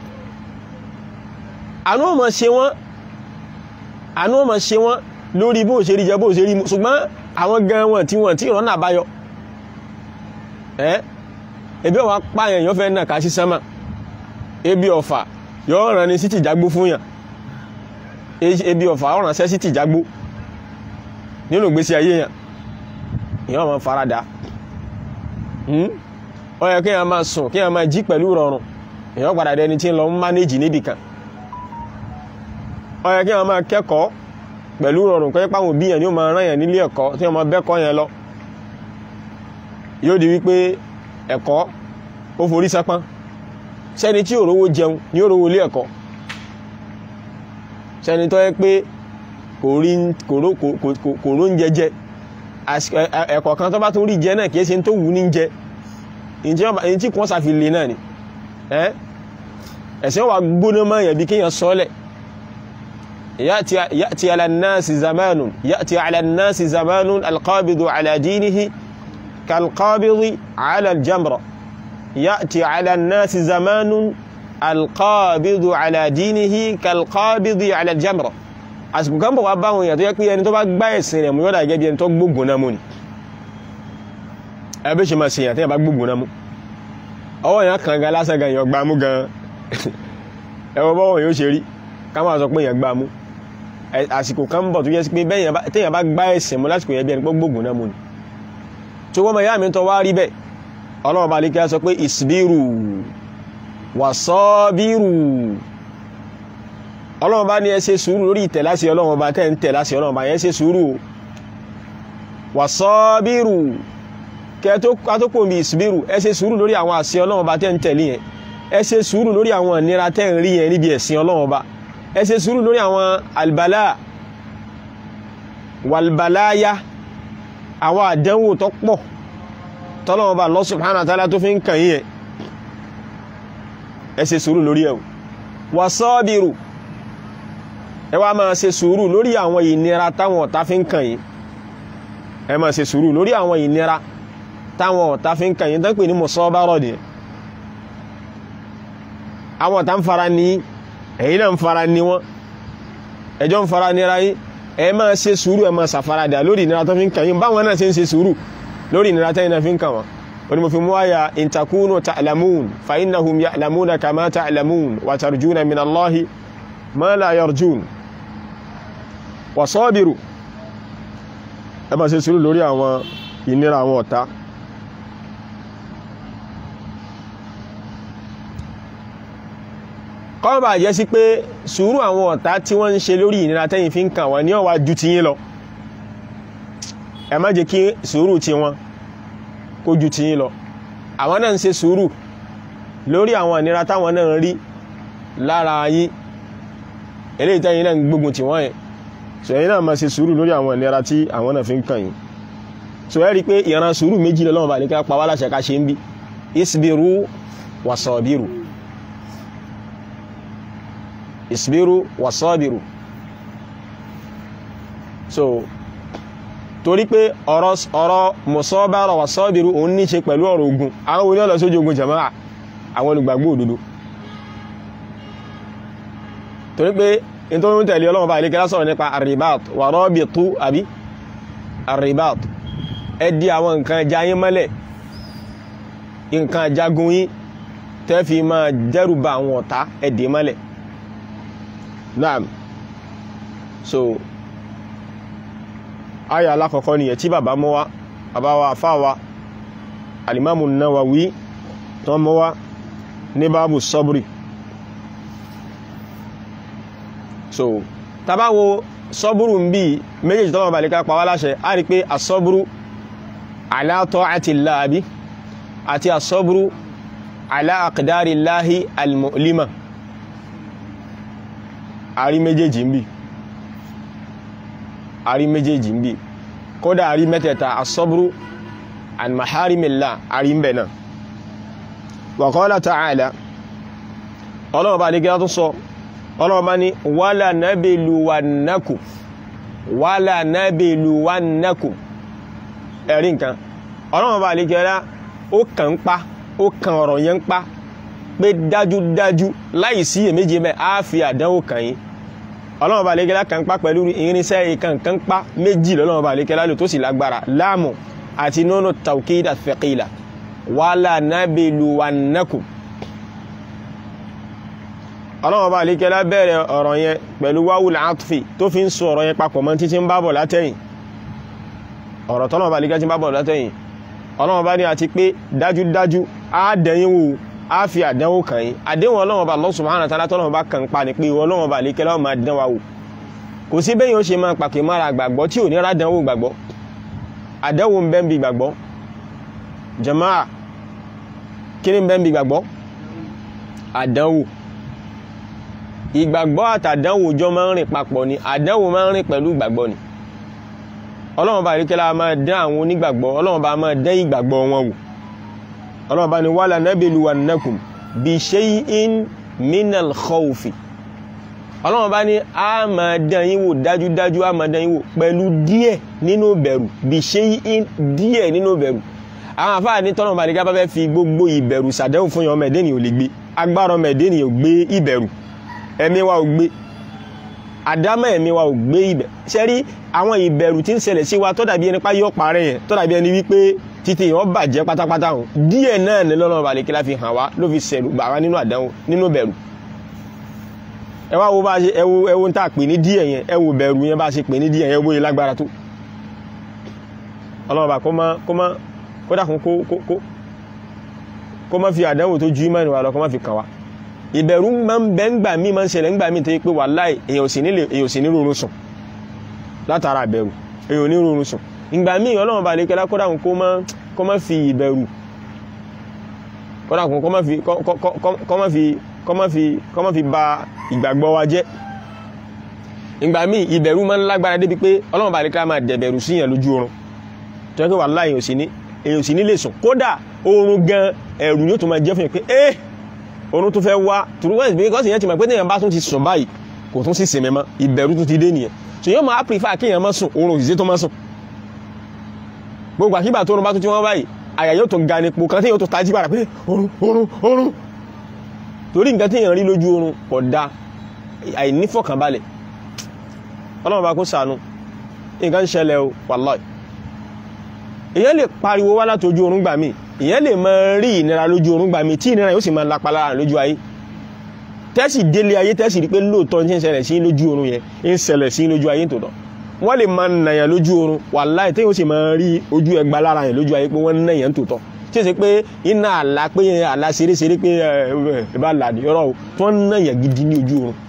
àánú ọmọ ṣe wọ́n àánú ọmọ ṣe wọ́n lórí bó ṣe rí jẹ bó ṣe rí mu ṣùgbọ́n àwọn gan wọn tí wọ́n tí ìrọ́nà àbáyọ ẹ́ ebi ọ̀wá pààyàn yọ́ fẹ́ náà ká sí sánmà ebi ọ̀fà yọ́ ràn ní sí tìjágbó fún yàn ebi ọ̀fà ọ̀ràn sẹ́ sí tìjágbó nínú ìgbésí ayé yàn ìyàn máa farada ó yẹ kí èèyàn máa sùn kí èèyàn máa jí pẹ̀lú rọrùn èèyàn padà dẹni tí ń lọ ń mánéjì níbì kan ó yẹ kí èèyàn máa kẹ́kọ̀ọ́ pẹ̀lú rọrùn pé páwọn òbí yẹn ni ó máa rán yẹn nílé ẹ̀kọ́ tí wọ́n máa bẹ́kọ́ yẹn lọ yóò di wípé ẹ̀kọ́ ó forí sápán sẹ́ni tí ò rówó jẹun ni ó rówó ilé ẹ̀kọ́ sẹ́ni tó yẹ pé kò ró ń jẹjẹ ẹ̀kọ́ kan tó bá tún rí jẹ náà kìí ṣe tó wù ní jẹ èyí tí kún sàfi lè náà ni ẹ̀sẹ̀ wà gbóná mọ́ yẹ̀ bí kíyàn sọ́lẹ̀ ya'ti ala an-nasi zamanun ya'ti ala an-nasi zamanun alqabidu ala dinihi kalqabidi ala aljamra ya'ti ala an-nasi zamanun alqabidu ala dinihi kalqabidi ala aljamra àsìkò kan bọ̀ wá báwọn èèyàn tó yẹ pé ẹni tó bá gbá ẹ̀sìn rẹ̀ mú yọ́dà gẹ́gẹ́ bí ẹni tó gbógun náà mú ni ẹbí ṣe máa ṣe èèyàn tí yẹn bá gbógun náà mú ọwọ́ èèyàn kan gan lásán gan èèyàn gbá mú gan ẹwọ bọ́wọ́ yóò ṣe rí ká máa sọ pé èèyàn gbá mú àsìkò kan bọ̀ tó yẹ sí pé téèyàn bá gbá ẹ̀sìn mú lásìkò yẹn bí ẹni pé gbógun náà mú ni tó wọ́n mọ̀ ìyá mi tó wá rí bẹ́ẹ̀ ọlọ́run bá lè kí á sọ pé ìsbírù wàsọ́bírù ọlọ́run bá ní ẹ ṣe sùúrù lórí ìtẹ̀láṣẹ ọlọ́run bá tẹ́ ń tẹ̀láṣẹ ọlọ́run bá yẹn ṣe sùúrù wàsọ́bírù kẹtókò bí ìsìbírù ẹ ṣe sùúrù lórí àwọn àṣẹ ọlọ́run bá tẹ́ ń tẹ̀lé yẹn ẹ ṣe sùúrù lórí àwọn ìnira tẹ́ ń rí yẹn níbi ẹ̀sìn ọlọ́run bá ẹ ṣe sùúrù lórí àwọn albala walbalaya àwọn àdánwò tó pọ̀ tọ́lọ́run bá Allah subhanahu wa ta'ala tó fi ń kàn yẹn ẹ ṣe sùúrù lórí ẹ̀ wàsọ́bírù ẹ wá máa ṣe sùúrù lórí àwọn ìnira táwọn ọ̀tá fi ń kàn yín ẹ máa ṣe sùúrù lórí àwọn ìnira táwọn ọ̀tá fi ń kàn yín tán pè ní mọ̀sọ́bárọ̀ ni àwọn ọ̀tá ń fara ní ẹ̀yin náà ń fara ní wọn ẹjọ́ ń fara nira yín ẹ máa ṣe sùúrù ẹ máa ṣàfaradà lórí ìnira tó fi ń kàn yín báwọn náà ṣe ń ṣe sùúrù lórí ìnira tẹ́yìn náà fi ń kàn wọ́n wani mo fi mú àyà in takunu ta'lamun fa innahum ya'lamuna kama ta'lamun wa tarjuna min Allahi ma la yarjun wa sabiru ẹ bá ṣe sùúrù lórí àwọn ìnira àwọn ọ̀tá kọ́ bá jẹ́ sí pé sùúrù àwọn ọ̀tá tí wọ́n ń ṣe lórí ìnira tẹ́yìn fi ń kàn wọ́n ní ó wá ju ti yín lọ ẹ má jẹ́ kí sùúrù ti wọn kó ju ti yín lọ àwọn náà ń ṣe sùúrù lórí àwọn ìnira táwọn náà ń rí lára yín eléyìí tẹ́yìn náà ń gbógun tì wọ́n yẹn so ẹ̀yin náà máa ṣe sùúrù lórí àwọn ìnira tí àwọn náà fi ń kàn yín so ẹ rí i pé ìran sùúrù méjì lọ́wọ́ bá ní ká pa wá láṣẹ ká ṣe ń bí isbiru wasabiru isbiru wasabiru so torí pé ọ̀rọ̀ ọ̀rọ̀ mọ̀sọ́bára wasabiru òun ní ṣe pẹ̀lú ọ̀rọ̀ ogun àwọn oní ọ̀lọ́ sójú ogun jama'a àwọn olùgbàgbọ́ òdodo torí pé nítorí ń tẹ̀lé ọlọ́run bá ilé kẹ́lá sọ̀rọ̀ nípa arribat wà rabitu àbí arribat ẹ di àwọn nǹkan ẹja yín mọ́lẹ̀ nǹkan ajagun yín tẹ́ fi máa dẹ́rù ba àwọn ọ̀tá ẹ dè mọ́lẹ̀ naam so aya alákọ̀ọ́kọ́ nìyẹn tí bàbá mọ́ wá bàbá wa àfá wa alimamu Nawawi tó mọ́ wá ní báàbù sọ́bùrì so tabawo sọ́bùrù ń bí méjèèjì tọ́wọ́ balika pa wá láṣẹ a rí pé asọ́bùrù ala ta'atillah àbí àti asọ́bùrù ala aqdarillahi al-mu'lima a rí méjèèjì ń bí a rí méjèèjì ń bí kódà a rí mẹ́tẹ̀ẹ̀ta asọ́bùrù an maharimillah a rí ń bẹ̀ náà wa qala ta'ala ọlọ́wọ́ balika tó sọ ọlọ́ọ̀bá ní wàlà nábèlúwànákù wàlà nábèlúwànákù ẹ̀rí nǹkan ọlọ́ọ̀bá àlejẹ́lá ó kàn ń pa ó kàn ọ̀rọ̀ yẹn ń pa pé dájúdájú láì sí èméjì mẹ́ á fi àdánwò kàn yín ọlọ́ọ̀bá àlejẹ́lá kàn ń pa pẹ̀lú irinṣẹ́ ìkànkàn pa méjì lọ́lọ́ọ̀bá àlejẹ́lá lò tó sì lágbára láàmù àti nínú tawkida thaqila wàlà nábèlúwànákù ọlọ́wọ́ bá alékẹ́lá bẹ̀rẹ̀ ọ̀rọ̀ yẹn pẹ̀lú wáwùl àtúfì tó fi ń sọ ọ̀rọ̀ yẹn papọ̀ mọ́ títí ń bábọ̀ látẹ̀yìn ọ̀rọ̀ tọ́lọ́wọ́ bá alékẹ́ tí ń bábọ̀ látẹ̀yìn ọlọ́wọ́ bá ní àti pé dájúdájú á dẹ̀yìn wò á fi àdánwò kàn yín àdéhùn ọlọ́wọ́ bá Allah subhanahu wa ta'ala tọ́lọ́wọ́ bá kàn pa ní pé ọlọ́wọ́ bá alékẹ́lá ó máa dán wa wò kò sí bẹ́yìn ó ṣe máa pàkè mára gbàgbọ́ tí ò ní rádánwò gbàgbọ́ àdánwò ń bẹ ń bi gbàgbọ́ jàmáà kí ni ń bẹ ń bi gbàgbọ́ àdánwò ìgbàgbọ́ àtàdánwò jọ máa ń rìn papọ̀ ni àdánwò máa ń rìn pẹ̀lú ìgbàgbọ́ ni ọlọ́run bá rí kẹ́lá máa dán àwọn onígbàgbọ́ ọlọ́run bá máa dán ìgbàgbọ́ wọn wò ọlọ́run bá ní wala nabluwannakum bi shay'in minal khawfi ọlọ́run bá ní a máa dán yín wò dájúdájú a máa dán yín wò pẹ̀lú díẹ̀ nínú bẹ̀rù bi shay'in díẹ̀ nínú bẹ̀rù àwọn àfáà ní tọ́lọ́run bá rí ká bá fẹ́ fi gbogbo ìbẹ̀rù sàdẹ́hùn fún yọmọ ẹ̀dẹ́nì ò lè gbé agbára ọmọ ẹ̀dẹ́nì ò gbé ìbẹ̀rù ẹ̀mí wa ò gbé àdámọ́ ẹ̀mí wa ò gbé ibẹ̀ ṣe rí àwọn ìbẹ̀rù tí ń ṣẹlẹ̀ sí wa tó dàbí ẹni pa yọ parẹ́ yẹn tó dàbí ẹni wípé títí yẹn bàjẹ́ pátápátá hàn díẹ̀ náà ní lọ́nà balẹ̀ kí la fi hàn wá ló fi ṣẹlù bà wá nínú àdánwò nínú bẹ̀rù ẹ wá wo bá ṣe ẹ wo ẹ wo ń tà pè ní díẹ̀ yẹn ẹ wo bẹ̀rù yẹn bá ṣe pè ní díẹ̀ yẹn bóyá lágbára tó ọlọ́run bá kó má kó má kó dàkún kó kó kó kó má fi àdánwò tó ju ìmọ̀ ìwà lọ kó má fi kàn wá ìbẹ̀rù máa ń bẹ́ ń gbà mí máa ń ṣẹlẹ̀ ń gbà mí tó yẹ pé wàláhì èèyàn sì nílé èèyàn sì ní rọrùn sùn látara ìbẹ̀rù èèyàn ní rọrùn sùn ìgbà mí ọlọ́run bá lè kẹ́lá kódà kó má kó má fi ìbẹ̀rù kódà kó má fi kó má fi kó má fi kó má fi ba ìgbàgbọ́ wa jẹ́ ìgbà mí ìbẹ̀rù máa ń lágbára débi pé ọlọ́run bá lè kẹ́lá máa dẹ̀bẹ̀rù síyàn lójú oorun tó yẹ pé wàláhì èèyàn sì ní èèyàn sì ní lè sùn kódà oorun gan ẹ̀rù yóò tó máa jẹ́ fún yẹn pé eh oorun tó fẹ́ wá tùrúwẹ́sì bí kọ́sì yẹn ti mọ̀ pé téèyàn bá tún ti sùn báyìí kò tún sí sinmi mọ́ ìbẹ̀rù tún ti dé nìyẹn so yóò máa prefer kéèyàn má sùn oorun òṣìṣẹ́ tó má sùn gbogbo àkígbà tó oorun bá tún ti wọ́n báyìí àyà yóò tó ga nípo kan téèyàn tó tají padà pé oorun oorun oorun torí nǹkan téèyàn rí lójú oorun kò da àìnífọ̀kànbalẹ̀ ọlọ́run bá kó sànú nǹkan ń ṣẹlẹ̀ o wàláì èèyàn lè pariwo wá láti ojú oorun gbà míì ìyẹn lè máa rí ìnira lójú oorun gbà mí tí ìnira yóò sì máa lapa lára lójú ayé tẹ́sì délé ayé tẹ́sì rí pé lóòótọ́ ń ṣẹlẹ̀ sí lójú oorun yẹn ń ṣẹlẹ̀ sí lójú ayé tòótọ́ wọ́n lè máa nàyàn lójú oorun wàláhì téèyàn ó sì máa rí ojú ẹgba lára yẹn lójú ayé pé wọ́n ń nàyàn tòótọ́ tí ó ṣe pé iná àlá pé àlá ṣeréṣeré pé ẹ bá là yọrọ o tí wọ́n ń nàyàn gidi ní ojú oorun.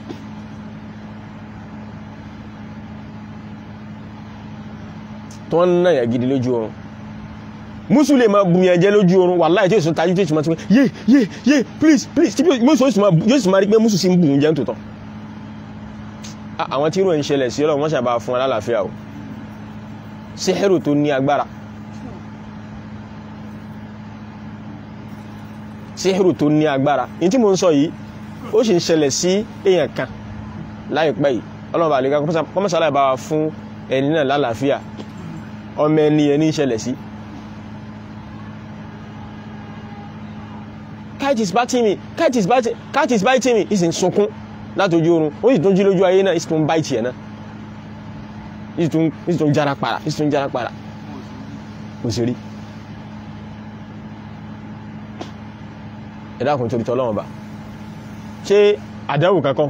tí wọ́n ń nàyàn gidi lójú oorun musu lè máa bùnyàn jẹ lójú oorun wàláhì tí èso tajú tí èso máa ti pé yé yé yé please please tí musu yóò sì máa rí pé musu sì ń bùn jẹ́ tòótọ́ àwọn tí irú ẹ̀ ń ṣẹlẹ̀ sí ọlọ́run wọ́n ṣàbá fún alálàáfíà o síhẹ́rù tó ní agbára síhẹ́rù tó ní agbára ní tí mo ń sọ yìí ó sì ń ṣẹlẹ̀ sí èèyàn kan láìpẹ́ yìí ọlọ́run bá lè ká kọ́mọ́sálà bá wa fún ẹni náà lálàáfíà ọmọ ẹni ẹni ń ṣẹlẹ̀ sí cat is biting me cat is biting cat is biting me ìsìn sunkún látòjú oorun ó sì tún jí lójú ayé náà ìsìn tún bite ẹ̀ náà ìsìn tún jára para ìsìn tún jára para kò sí rí ẹ̀dá kan torí tọ́lọ́wọ́n bá ṣé àdáwò kankan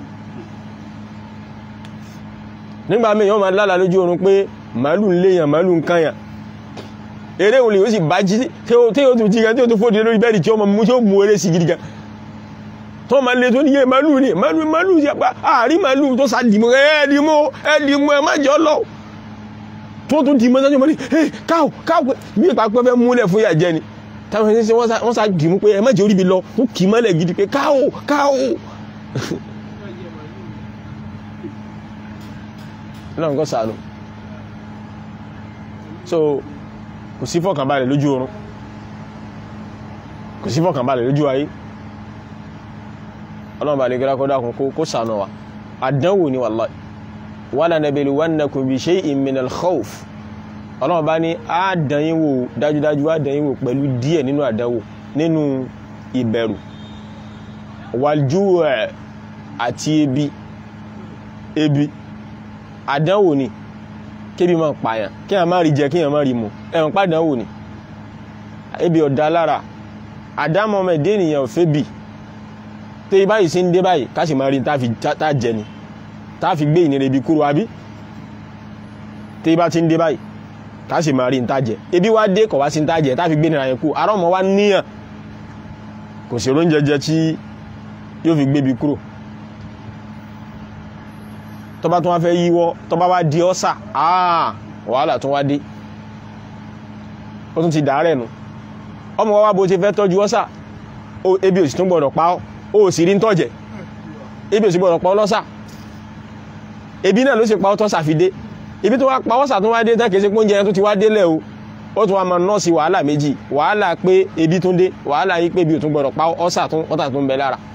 nígbà míì wọ́n máa lálà lójú oorun pé màálù ń léyàn màálù ń kányàn eré òun lè ó sì bá jí tí ó tún jí gan tí ó tún fòdì lórí bẹ́ẹ̀dì tí ó mú tí ó mú eré sí gidi gan tó ma lè tó níye màálù ní màálù màálù sí apá àárí màálù tó sá dìmọ̀ ẹ́ dìmọ̀ ẹ́ dìmọ̀ ẹ́ má jọ lọ tó tún dìmọ̀ sájú mọ́ ní ẹ́ káò káò bí ipa pẹ́ fẹ́ múlẹ̀ fún ìyà jẹ ni táwọn ẹni sí wọ́n sá dìmú pé ẹ má jẹ́ orí bi lọ ó kì í mọ́lẹ̀ gidi pé káò káò náà nǹkan sànù so kò sí fọkànbalẹ̀ lójú oorun kò sí fọkànbalẹ̀ lójú ayé ọlọ́run bá lè gẹ́rẹ́ kọ́dá kún kó sànà wa àdánwò ni wallahi wala nabluwannakum bi shay'in minal khawf ọlọ́run bá ní àdányíwò dájúdájú àdányíwò pẹ̀lú díẹ̀ nínú àdánwò nínú ìbẹ̀rù wal-ju' àti ebi ebi àdánwò ni kébi máa pààyàn kí a máa rí jẹ kí a máa rí mu ẹ̀wọ̀n pàdánwò ni ebi ọ̀dá lára àdámọ́ ọmọ ẹ̀dẹ́ ènìyàn ò fẹ́ bì tó báyìí sí ń dé báyìí ká sì máa rí tá jẹ ni tá fi gbé ìnira ibi kúrò àbí tó bá ti ń dé báyìí ká sì máa rí tá jẹ ebi wá dé kọ̀ wá sí tá jẹ tá fi gbé ìnira yẹn kú ará ọmọ wa níyàn kò sí oúnjẹ jẹ tí yóò fi gbé ibi kúrò tó bá tún wá fẹ́ yíwọ́ tó bá wá di ọ́sà àà wàhálà tún wá dé ó tún ti dàárẹ̀ nù ọmọ wá bó ti fẹ́ tọ́jú ọ́sà ebi òsì tún gbọ́dọ̀ pa ọ́ ó sì rí ń tọ́jẹ̀ ebi òsì gbọ́dọ̀ pa ọ́ lọ́sà ebi náà ló sì pa ọ́ tọ́sà fi dé ibi tó wá pa ọ́sà tún wá dé tán kìí ṣe pé oúnjẹ tó ti wá délẹ̀ o ó tún wá máa nọ́ọ̀sì wàhálà méjì wàhálà pé ebi tún dé wàhálà yìí pé ebi ò tún gbọ́dọ̀ pa ọ́sà tún ọ́sà tún bẹ lára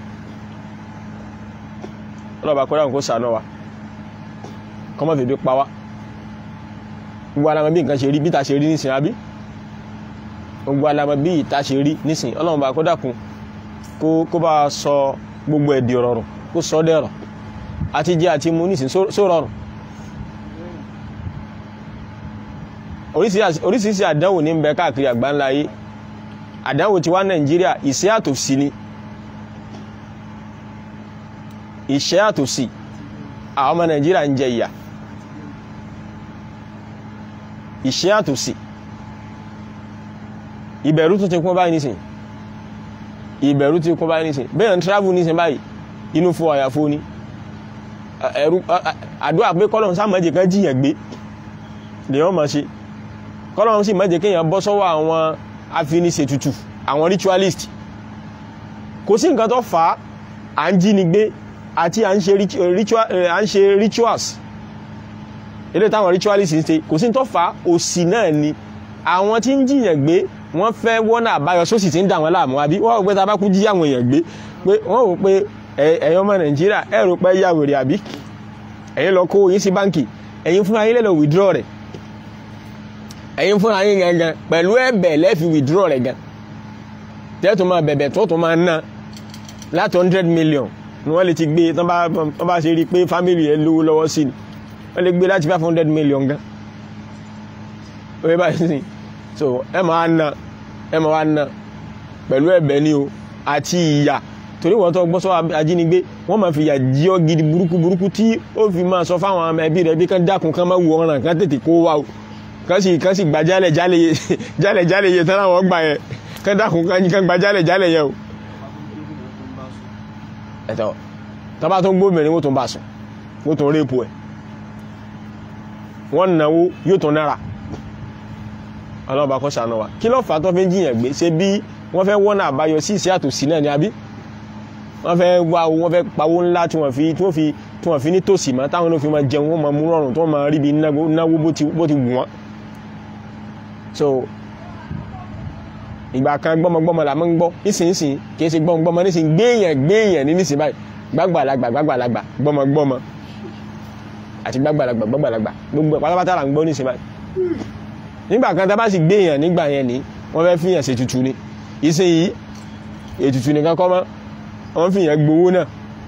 ọlọ́ba kọ́ra nǹkó sànú wa kọmọ fèdè pa wá gbogbo alamọ bí nǹkan ṣe rí bí ta ṣe rí nísìn àbí gbogbo alamọ bí ìta ṣe rí nísìn ọlọ́run bá kó dákun kó bá sọ gbogbo ẹ̀dì rọrùn kó sọ dẹ̀rọ̀ àti jẹ àti mu nísìn só rọrùn oríṣiríṣi àdánwò ní ń bẹ káàkiri àgbáńlá ayé àdánwò ti wá nàìjíríà ìṣẹ́ àtòsí ni ìṣẹ́ àtòsí àwọn ọmọ nàìjíríà ń jẹ ìyà ìṣẹ́ àtòsí ìbẹ̀rù tún ti kún báyìí nísìn ìbẹ̀rù ti kún báyìí nísìn bẹ́ẹ̀ ń travel nísìn báyìí inú fún àyàfó ní ẹ̀rù àdúrà pé kọ́lọ̀n sá mọ́jẹ̀ kan jíyàn gbé lè wọ́n máa ṣe kọ́lọ̀n sì mọ́jẹ̀ kéèyàn bọ́ sọ́wọ́ àwọn afiniṣètùtù àwọn ritualist kò sí nǹkan tó fà á à ń jí ni gbé àti à ń ṣe rituals ilé táwọn ritualist ń ṣe kò sí tó fà òsì náà ni àwọn tí ń jiyàn gbé wọ́n fẹ́ wọ́nà àbáyọ sósì tí ń dà wọ́n láàmú àbí wọ́n rò pé tá bá kú jí àwọn èèyàn gbé pé wọ́n rò pé ẹ̀yin ọmọ nàìjíríà ẹ rò pé yà wèrè àbí ẹ̀yin lọ kó yín sí báǹkì ẹ̀yin fúnra yín lè lọ withdraw rẹ̀ ẹ̀yin fúnra yín gangan pẹ̀lú ẹ̀bẹ̀ lẹ́fi withdraw rẹ̀ gan tẹ́tù máa bẹ̀bẹ̀ tó tó máa ná láti hundred million ni wọ́n lè ti gbé tán bá ṣe rí pé family ẹ lówó lọ́wọ́ sí ni wọ́n lè gbé láti five hundred million gan oye báyìí sí so ẹ máa na ẹ máa wá ná pẹ̀lú ẹ̀bẹ̀ ni o àti ìyà torí wọ́n tó gbọ́ sọ ajínigbé wọ́n máa fi ìyà jí ọ gidi burúkú burúkú tí ó fi máa sọ fáwọn ọmọ ẹbí rẹ̀ bí kán dákun kán máa wù ọ̀ràn kán tètè kó wa o kán sì kán sì gba jálẹ̀ jálẹ̀ jálẹ̀ jálẹ̀ yẹ tán láwọn gbà yẹn kán dákun kán gba jálẹ̀ jálẹ̀ yẹn o. ẹ̀tọ́ tọ́ba tó ń gbóbìnrin wọ́n tó ń bá sùn wọ́n tó ń répo ẹ̀ wọ́n náwó yóò tó nára ọlọ́ba kọ́ sànú wa kí ló fà á tó fi ń jiyàn gbé ṣe bí wọ́n fẹ́ wọ́n náà àbáyọ sí ìṣẹ́ àtòsí náà ni àbí wọ́n fẹ́ wá wọ́n fẹ́ pawó ńlá tí wọ́n fi tí wọ́n fi tí wọ́n fi ní tòsí mọ́ táwọn ló fi máa jẹun wọ́n máa mú rọrùn tí wọ́n máa rí bí náwó bó ti bó ti wù wọ́n. so ìgbà kan gbọ́mọgbọ́mọ là máa ń gbọ́ nísinsìnyí kì í ṣe gbọ́mọgbọ́mọ nísinsìnyí gbéyàn gbéyàn ní nísinsìnyí báyìí gbàgbàlagbà gbàgbàlagbà gbọ́mọgbọ́mọ àti gbàgbàlagbà gbàgbàlagbà gbogbo pátápátá là ń gbọ́ nísinsìnyí báyìí nígbà kan tá a bá sì gbéyàn nígbà yẹn ni wọ́n fẹ́ fìyàn ṣe tutù ni ìsinyìí ètùtù nìkan kọ́ mọ́ wọ́n fi yẹn gbowó náà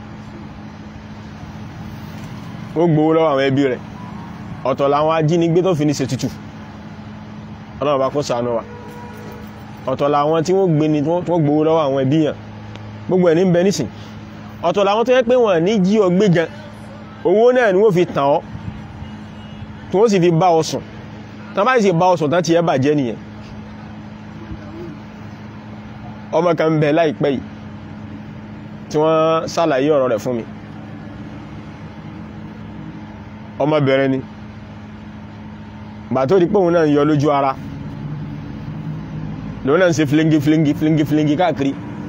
ó gbowó lọ́wọ́ àwọn ẹbí rẹ̀ ọ̀tọ̀ làwọn ajínigbé tó fi ní ṣe tutù ọlọ́run bá kó ṣàánú wa ọ̀tọ̀ làwọn tí wọ́n gbé ni tí wọ́n gbowó lọ́wọ́ àwọn ẹbí yàn gbogbo ẹ̀ ní bẹ nísìn ọ̀tọ̀ làwọn tó yẹ pé wọ́n ní jí ọ gbé gan owó náà ni wọ́n fi tàn ọ́ tí wọ́n sì fi bá ọ sùn tán bá sì bá ọ sùn tán ti ẹ bàjẹ́ nìyẹn ọmọ kan bẹ láìpẹ́ yìí tí wọ́n ṣàlàyé ọ̀rọ̀ rẹ̀ fún mi ọmọbìnrin ni bà tó di pé òun náà ń yọ lójú ara lòun náà ń ṣe flingi flingi flingi flingi káàkiri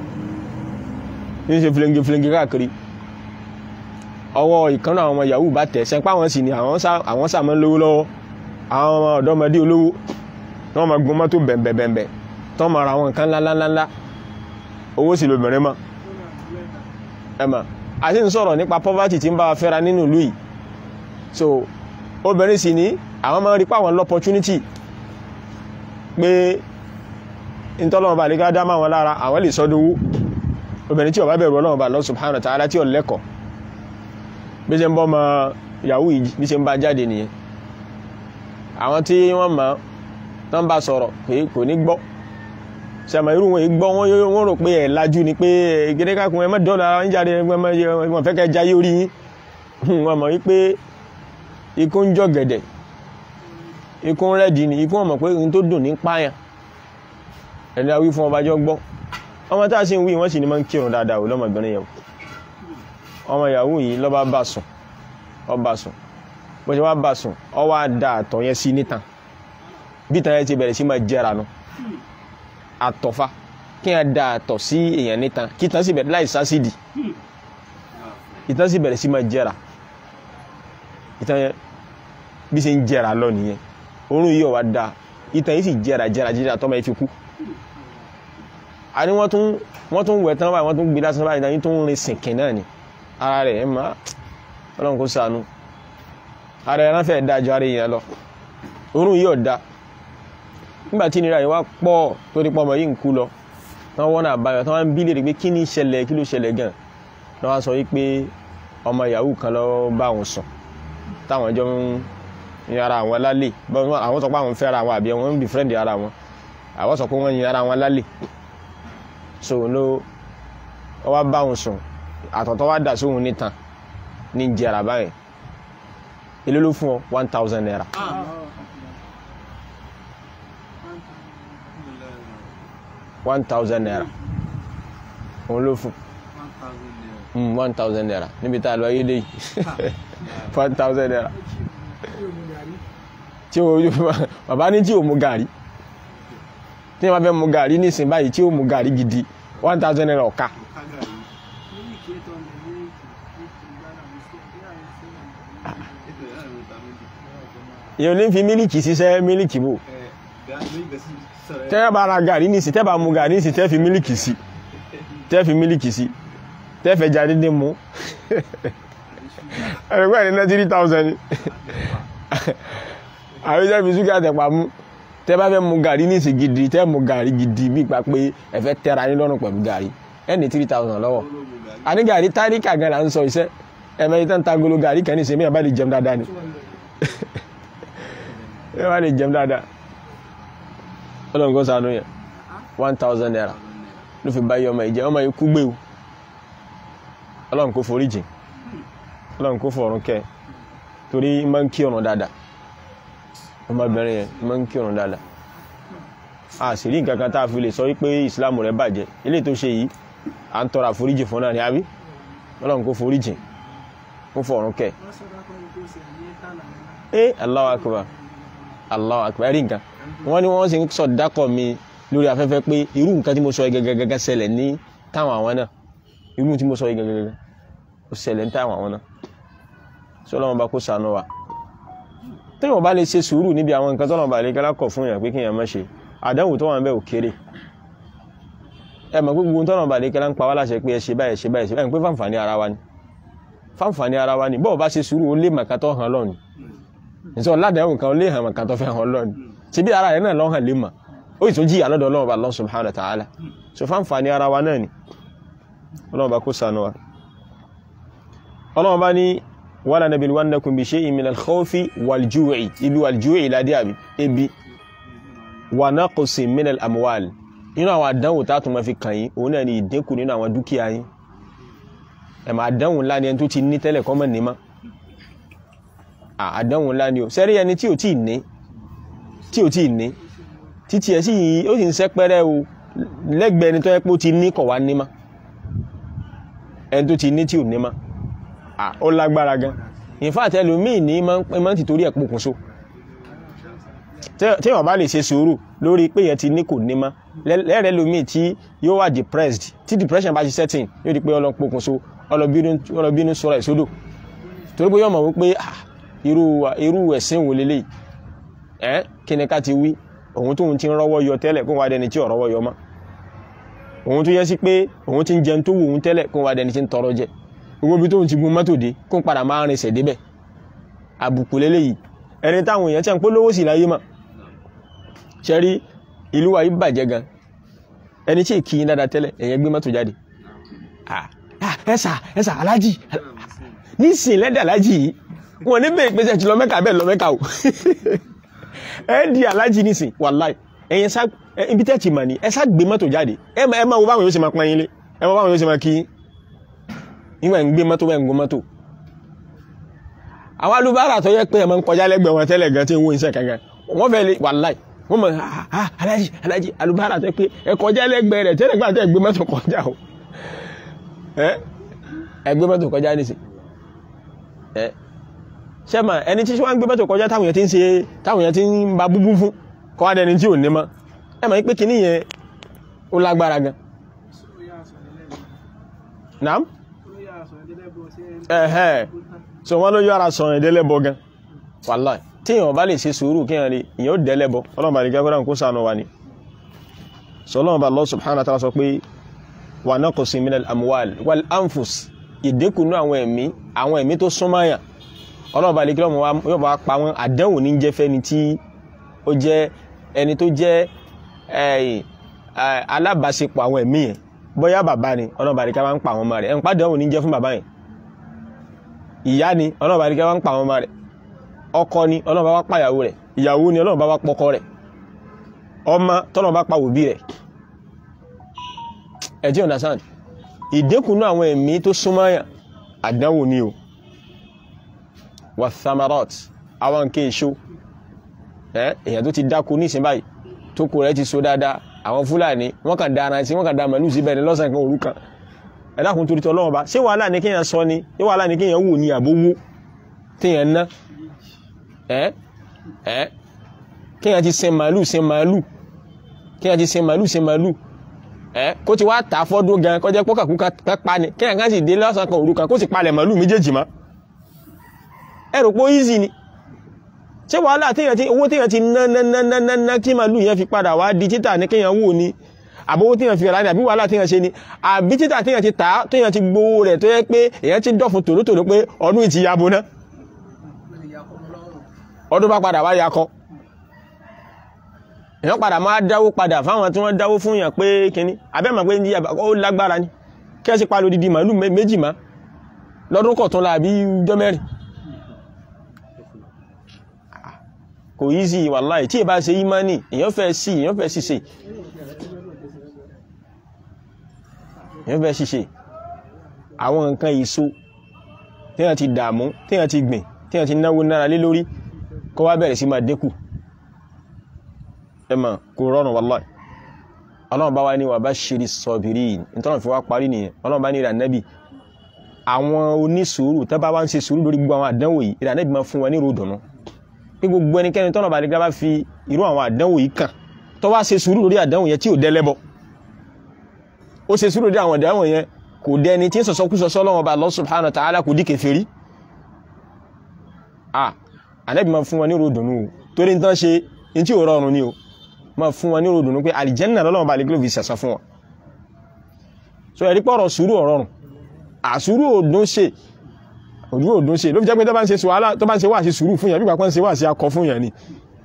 ń ṣe flingi flingi káàkiri ọwọ́ ìkànnà àwọn ọmọ yahoo bá tẹ̀ sẹ́pá wọn sì ni àwọn sàmọ́ lówó lọ́wọ́ àwọn ọmọ ọ̀dọ́mọdé olówó tí wọ́n máa gun mọ́tò bẹ̀m̀bẹ̀m̀bẹ̀ tí wọ́n máa ra àwọn nǹkan ńláńláńlá owó sì lóbìnrin mọ́ ẹ̀mà àti ń sọ̀rọ̀ nípa poverty tí ń bá wa fẹ́ra nínú ìlú yìí so obìnrin sì ní àwọn máa ń rí pàwọn l'opportunity pé ìtọ́lọ́mọba àlégá dá máa wọn lára àwọn lè sọ́dọ̀wó obìnrin tí ó bá bẹ̀rù Ọlọ́run bá Allah subhanahu wa ta'ala tí ó lẹ́kọ̀ọ́ bí ṣe ń bọ́ ma yahoo yìí bí ṣe ń bá jáde nìyẹn àwọn tí wọ́n mọ̀ tán bá sọ̀rọ̀ pé kò ní gbọ́ sẹ́mọ̀ irú wọn gbọ́ wọ́n rò pé ẹ̀ lajú ni pé gẹ́gẹ́kàkùn ẹ má dọ́là ara ń jáde wọ́n fẹ́ kẹ́ jayé orí yín wọ́n mọ̀ wípé ikú ń jọ gẹ̀dẹ̀ ikú ń rẹ́dì ni ikú wọn mọ̀ pé ohun tó dùn ní páyàn ẹni a wí fún ọba jọ gbọ́ ọmọ tá a sì ń wí wọ́n sì ní máa ń kírun dáadáa ò lọ́mọbìnrin yẹn ọmọ yahoo yìí lọ́ba bá sùn ọba sùn bó ṣe wá bá sùn ọ wá da àtọ̀ yẹn sí nítan bí ìtàn yẹn ti bẹ̀rẹ̀ sí máa jẹ́ra nu àtọ̀fà kí wọ́n da àtọ̀ sí èèyàn nítan kí ìtàn sì bẹ̀rẹ̀ láì sásìdì ìtàn sì bẹ̀rẹ̀ sí máa jẹ́ra ìtàn yẹn bí ṣe ń jẹ́ra lọ nìyẹn orun yìí ọ̀wá da ìtàn yìí sì jẹ́ra jẹ́ra jẹ́ra tọ́mọ yẹn fi kú àní wọ́n tún wọ́n tún wẹ̀ tán báyìí wọ́n tún gbé lásán báyìí náà yìí tó ń rin sìnkìn náà ni ara rẹ̀ ẹ̀ máa ọlọ́run kó ṣàánú ara ẹ̀ ránfẹ́ dájọ́ ara èèyàn lọ orun yìí ọ̀dá nígbà tí ìnira yìí wá pọ̀ tó ní pọ́mọ yìí ń kú lọ wọ́n wọ́n náà báyọ̀ tí wọ́n ń bí léèrè pé kí ni ìṣẹ̀lẹ̀ kí ló ṣẹlẹ̀ gan lọ́ wá sọ wípé ọmọ yahoo kan lọ bá òun sùn táwọn jọ ń yin ara àwọn lálẹ́ àwọn sọ pé àwọn fẹ́ ara àwọn àbí wọn ń bí fírẹ́ǹdì ara wọn àwọn sọ pé wọ́n yin ara wọn lálẹ́ so ló ọ wá bá òun sùn àtọ̀tọ̀ wá dà sóhun nítan ní jẹrà báyìí èló ló fún ọ one thousand naira. one thousand naira òun ló fún one thousand naira níbi tá a lọ ayédè yìí one thousand naira tí o bàbá ní tí o mu gàrí tí wọ́n fẹ́ mu gàrí nísìnyí báyìí tí o mu gàrí gidi one thousand naira ọ̀ka. yóò ní fi mílìkì ṣiṣẹ́ mílìkì bò tẹ́ bá ra gàrí nísìnyí tẹ́ bá mu gàrí nísìnyí tẹ́ fi mílìkì sí tẹ́ fi mílìkì sí tẹ́ fẹ́ jáde dé mu ẹ̀rọ pẹ̀lú ní three thousand àwọn ìjọba fi ṣúgà tẹ̀pá mú tẹ́ bá fẹ́ mu gàrí ní ìsìn gidi tẹ́ mu gàrí gidi bí ipa pé ẹ fẹ́ tẹ́ra yín lọ́rùn pẹ̀lú gàrí ẹ ní three thousand lọ́wọ́ àní gàrí táríkà gan la ń sọ iṣẹ́ ẹ̀mẹ́ yìí tán ta golo gàrí kan ní ìsìn mìíràn bá lè jẹun dáadáa ni ẹ bá lè jẹun dáadáa ọlọ́run kó ṣàánú yẹn one thousand naira ló fi báyìí ọmọ ìjẹ́ ọmọ ikú gbé o ọlọ́run kó forí jìn ọlọ́run kó fọ̀run kẹ́ torí máa ń kí ọ̀nà dáadáa ọmọbìnrin yẹn máa ń kí ọ̀nà dáadáa a sì rí nǹkan kan tá a fi lè sọ wípé ìsìláàmù rẹ̀ bàjẹ́ eléyìí tó ṣe yìí à ń tọrọ àforíjì fún náà ní àbí ọlọ́run kó forí jìn kó fọ̀run kẹ́ ẹ Allahu akbar Allahu akbar rí nǹkan wọ́n ní wọ́n sì ń sọ dákọ̀ mi lórí afẹ́fẹ́ pé irú nǹkan tí mo sọ gẹ́gẹ́gẹ́gẹ́ ṣẹlẹ̀ ní táwọn àwọn náà irú tí mo sọ gẹ́gẹ́gẹ́gẹ́ ó ṣẹlẹ̀ ní táwọn àwọn náà sọlọ́wọ́n bá kó sànú wa tí wọ́n bá lè ṣe sùúrù níbi àwọn nǹkan tọ́nà bá lè kẹ́lá kọ̀ fún èèyàn pé kí èèyàn má ṣe àdánwò tó wà ń bẹ̀ ò kéré ẹ mọ̀ pé gbogbo tọ́nà bá lè kẹ́lá ń pa wá láṣẹ pé ẹ ṣe báyìí ṣe báyìí ṣe báyìí pé fáǹfààní ara wa ni fáǹfààní ara wa ni bọ́ọ̀ bá ṣe sùúrù ó lé màkà tó hàn lọ́ni ìṣọ́ ládàáwò kan ó lé hàn màkà tó fẹ́ hàn lọ́ni ṣe bí ara rẹ̀ náà lọ́hàn lé mà ó ìtún jí àlọ́dọ̀ ọlọ́run bá Allah subhanahu wa ta'ala so fáǹfààní ara wa náà ni ọlọ́run bá kó sànú wa ọlọ́run bá ní wala nabluwannakum bi shay'in min al-khawfi wal-ju'i ibi wal-ju'i ládé àbí ebi wa naqsin min al-amwal inú àwọn àdánwò tá a tún máa fi kàn yín òun náà ni ìdínkù nínú àwọn dúkìá yín ẹ̀mọ̀ àdánwò ńlá ni ẹni tó ti ní tẹ́lẹ̀ kọ́ mọ̀ ní mọ́ àdánwò ńlá ni o sẹ́rí ẹni tí ò tí ì ní tí ò tí ì ní títí ẹ̀ sì ó sì ń sẹ́pẹ́rẹ́ o lẹ́gbẹ̀ẹ́ ẹni tó yẹ pé ó ti ní kọ̀ wá ní mọ́ ẹni tó ti ní tí ò ní mọ́ ó lágbára gan in fact ẹlòmíì ní máa ń tìtorí ẹ̀ pokùnso tí wọ́n bá lè ṣe sùúrù lórí pé yẹn ti ní kò ní mọ́ lẹ́rẹ̀ẹ́ lómíì tí yóò wà depressed tí depression bá ṣe setting yóò di pé ọlọ́ pokùnso ọlọ́bínú sọ̀rọ̀ ìsódò torí pé yóò mọ̀ wípé irú ẹ̀sìn wò lélẹ̀ ẹ́ kí ni ká ti wí òun tóun ti ń rọ́wọ́ yọ tẹ́lẹ̀ kó wá dẹni tí ò rọ́wọ́ yọ mọ́ òun tó yẹ sí pé òun ti ń jẹun tó wù òun tẹ́lẹ̀ kó wá dẹni tí ń tọrọ jẹ gbogbo ibi tóun ti gun mọ́tò dé kó ń padà máa rinṣẹ̀ débẹ̀ àbùkù lélẹ́yìí ẹni táwọn èèyàn tí ń polówó sí láyé mà ṣe rí ìlú wa yìí bàjẹ́ gan ẹni tí kì í dáadáa tẹ́lẹ̀ èèyàn gbé mọ́tò jáde ẹ̀sà ẹ̀sà alájì nísìn lẹ́dẹ̀ alájì yìí wọn ní bẹ́ẹ̀ pèsè ti lọ mẹ́ka bẹ́ẹ̀ lọ mẹ́ka o ẹ di alájì nísìn wàláì ẹ̀yìn sá ibi tẹ́ ti mà ní ẹ sá gbé mọ́tò jáde ẹ máa wo báwọn yóò ṣe máa pọ́n yín lé ẹ máa báwọn yóò ṣe máa kí nígbà ń gbé mọ́tò bẹ́ẹ̀ ń gbé mọ́tò àwọn alubára tó yẹ pé ẹ máa ń kọjá lẹ́gbẹ̀ẹ́ wọn tẹ́lẹ̀ gan tí ń wo iṣẹ́ kankan wọ́n fẹ́ lè wàláì wọ́n mọ̀ alájì alájì alubára tó yẹ pé ẹ kọjá lẹ́gbẹ̀ẹ́ rẹ̀ tẹ́lẹ̀ gbà tẹ́ gbé mọ́tò kọjá o ẹ gbé mọ́tò kọjá nísìn ẹ ṣẹ́mà ẹni tí wọ́n ń gbé mọ́tò kọjá táwọn yẹn ti ń ṣe táwọn yẹn ti ń ba búbú fún kọ́ adẹni tí ò ní mọ́ ẹ mọ̀ pé kíní yẹn ó lágbára gan. naam ẹ̀hẹ́ so wọ́n ló yára sọ ẹ̀ délẹ́bọ gan wàláì tí èèyàn bá lè ṣe sùúrù kí èèyàn rí ìyẹn ó délẹ́bọ ọlọ́run bá lè gẹ́gẹ́ kó sànù wa ni sọ ọlọ́run bá Allah subhanahu wa ta'ala sọ pé wà náà kò sí minal amuwal wal anfus ìdínkù ní àwọn ẹ̀mí àwọn ẹ̀mí tó súnmáyà ọlọ́run bá lè gẹ́gẹ́ yóò bá pa wọn àdánwò ní jẹ́ fẹ́ni tí ó jẹ́ ẹni tó jẹ́ alábàáṣepọ̀ àwọn ẹ̀mí yẹn bóyá bàbá ni ọlọ́run bá lè gẹ́gẹ́ ń pa àwọn ọmọ rẹ̀ ẹ̀ ń pàdánwò ní jẹ́ fún bàbá yẹn ìyá ni ọlọ́run bá ní kí wọ́n ń pa àwọn ọmọ rẹ̀ ọkọ ni ọlọ́run bá wá pa ìyàwó rẹ̀ ìyàwó ni ọlọ́run bá wá pọkọ rẹ̀ ọmọ tọ́lọ́run bá pa òbí rẹ̀ ẹ ti understand ìdínkùnú àwọn ẹ̀mí tó súnmọ́yà àdánwò ni o wà thamarot àwọn nǹkan èso èèyàn tó ti dáko nísìn báyìí tó kó rẹ̀ ti so dáadáa àwọn fúlàní wọ́n kàn dára sí wọ́n kàn dá màlúù síbẹ̀ ní lọ́sàn kan òru kan ẹ̀dàkùn torí tọ́lọ́wọ́ bá ṣé wàhálà ní kíyàn sọ ni ṣé wàhálà ní kíyàn wò ní àbówó tíyàn ná ẹ́ ẹ́ kíyàn ti sin màálù sin màálù kíyàn ti sin màálù sin màálù ẹ́ kó ti wá tà fọ́dún gan kọjá pọ́kàkú kápá ni kíyàn kan sì dé lọ́sàn kan òru kan kó sì palẹ̀ màálù méjèèjì mọ́ ẹ rò pé ó easy ni ṣé wàhálà tíyàn ti owó tíyàn ti ná ná ná ná ná ná kí màálù yẹn fi padà wá di títà ní kíyàn wò ni àbówó tíyàn fi rà ní àbí wàhálà tíyàn ṣe ni àbí títà tíyàn ti tà tíyàn ti gbowó rẹ̀ tó yẹ pé èyàn ti dọ̀fun tòlótòló pé ọdún ìtì yabo ná ọdún bá padà wá yakọ èyàn padà máa dáwó padà fáwọn tí wọ́n dáwó fún yàn pé kíní abẹ́mọ̀ pé ní ó lágbára ní kí ẹ sì pa lódìdí màálù méjì má lọ́dún kọ̀tún la àbí jọ́ mẹ́rin kò yí sí wàláì tí ì bá ṣe ìmánì èyàn fẹ́ sí èyàn fẹ́ sí ṣe èèyàn fẹ́ ṣiṣẹ́ àwọn nǹkan èso téèyàn ti dààmú téèyàn ti gbìn téèyàn ti náwó nára lé lórí kó wá bẹ̀rẹ̀ sí máa dínkù ẹ mọ̀ kò rọrùn wallahi ọlọ́run bá wá ní wà bá ṣírí sọ̀bìrì nítorí fi wá parí nìyẹn ọlọ́run bá ní ìrànẹ́bì àwọn onísùúrù tó bá wá ń ṣe sùúrù lórí gbogbo àwọn àdánwò yìí ìrànẹ́bì máa fún wọn ní ròdùnú pé gbogbo ẹnikẹ́ni tọ́nà bá nígbà bá fi irú àwọn àdánwò yìí kàn tó wá ṣe sùúrù lórí àdánwò yẹn tí ò dẹ́lẹ́bọ ó ṣe sùúrù lórí àwọn àdánwò yẹn kò dẹni tí ń sọ̀sọ́ kú sọ́sọ́ lọ́wọ́ bá Allah subhanahu wa ta'ala kò dí kèfèrí ah ànẹ́bì máa fún wọn ní ròdùnú o torí ń tán ṣe ní tí ò rọrùn ni o máa fún wọn ní ròdùnú pé àlìjẹ́nà lọ́lọ́wọ́ bá lè gílò fi sẹ̀sán fún wọn so ẹ̀rí pọ̀rọ̀ sùúrù ọ̀rọ̀rùn àsùúrù òdún ṣe òdún òdún ṣe ló fi jẹ́ pé tó bá ń ṣe wàhálà tó bá ń ṣe wà sí sùúrù fún yàn bí pàpọ̀ ń ṣe wà sí akọ fún yàn ni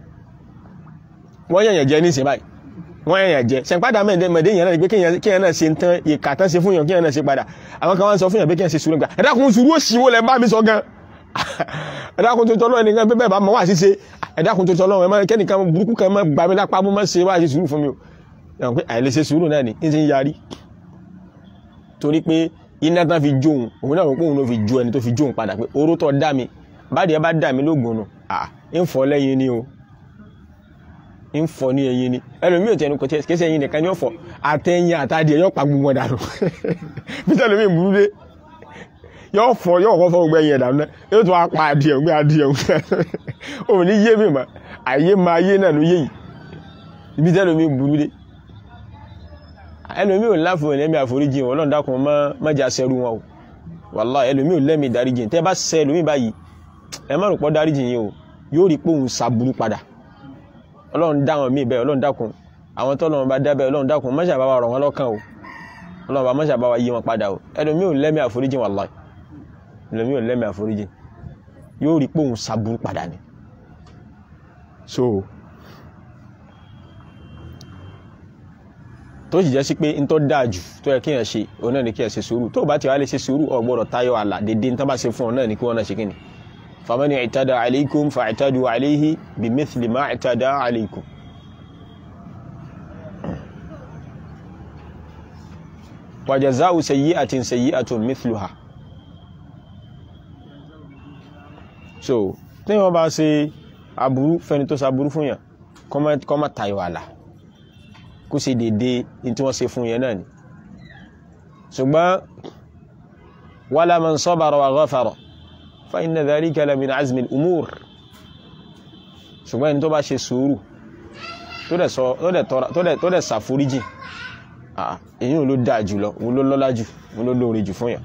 wọ́n yẹ̀yẹ̀ jẹ́ ní ìsìn báyìí wọ́n yẹ̀yẹ̀ jẹ́ ṣẹ̀pádà mẹ́ẹ̀dẹ́ yẹn náà pé kí yẹn náà ṣe ń tán ìkà tán ṣe fún yàn kí yẹn náà ṣe padà àwọn kan wá ń sọ fún yàn pé kí yẹn ṣe sùúrù gbà ẹ dákun sùúrù òsì wo lẹ bá mi sọ gan ẹ dákun tó tọ́lọ́ ẹnìkan bẹ́ẹ̀ bá mọ́ wà sí ṣe ẹ dákun tó tọ́lọ́ ẹ kẹ́nìkan burúkú kan mọ́ gbàmí lápá mọ́ mọ́ ṣe wá sí sùúrù fún mi o ẹ̀wọ̀n pé àìlèṣe sùúrù náà ni ń ti ń yarí torí pé iná tán fi jóun òun náà rò pé òun ló fi jó ẹni tó fi jóun padà pé oró tó dá mi báyìí ẹ bá dá mi lóògùn nù à ń fọ lẹ́yìn ni o ń fọ ní ẹyin ni ẹlòmíì ò tẹnu kò tẹ kí ẹsẹ ẹyin nìkan ni ó fọ àtẹyìn àtàdìẹ yóò pa gbogbo dànù bí tẹlifí burú dé yóò fọ yóò kọ́ fọ gbogbo ẹyin ẹ̀dànù náà yóò tún apá adìẹ gbé adìẹ òun ní yé mi mà àyè máa yé náà ló yé yìí ibi tẹlifí burú dé ẹlòmí ò láfò ẹlẹ́mí àforíjì wọn Ọlọ́run dákun mọ́jà sẹ́rú wọn o wàláhì ẹlòmí ò lẹ́mí dáríjì tẹ́ bá sẹ́ ẹlòmí báyìí ẹ má rò pọ́ dáríjì yìí o yóò rí pé òun sàbúrú padà Ọlọ́run dá wọn míì bẹ́ẹ̀ Ọlọ́run dákun àwọn tọ́lọ́run bá dá bẹ́ẹ̀ Ọlọ́run dákun mọ́jà bá wa rọ̀ wọ́n lọ́kàn o Ọlọ́run bá mọ́jà bá wa yí wọn padà o ẹlòmí ò lẹ́mí àforíjì wàláhì ẹlòmí ò lẹ́mí àforíjì yóò rí pé òun sàbúrú padà ni so tó sì jẹ́ sí pé n tó dáa jù tó yẹ kéèyàn ṣe òun náà ni kéèyàn ṣe sùúrù tó bá ti wá lè ṣe sùúrù ò gbọ́dọ̀ tayọ àlà dédé n tó bá ṣe fún ọ náà ni kí wọ́n náà ṣe kíni famani i'tada alaykum fa'tadu alayhi bimithli ma i'tada alaykum. wa jaza'u sayyi'atin sayyi'atun mithluha. so tí wọ́n bá ṣe aburú fẹ́ni tó ṣe aburú fún yàn kó má tayọ àlà kó ṣe dédé ní tí wọ́n ṣe fún yẹn náà ni ṣùgbọ́n wala man sabara wa ghafara fa inna dhalika la min azmi al-umur ṣùgbọ́n ẹni tó bá ṣe sùúrù tó dẹ̀ ṣàforíjì èyí ò ló dáa jù lọ òun ló lọ́lá jù òun ló lóore jù fún yàn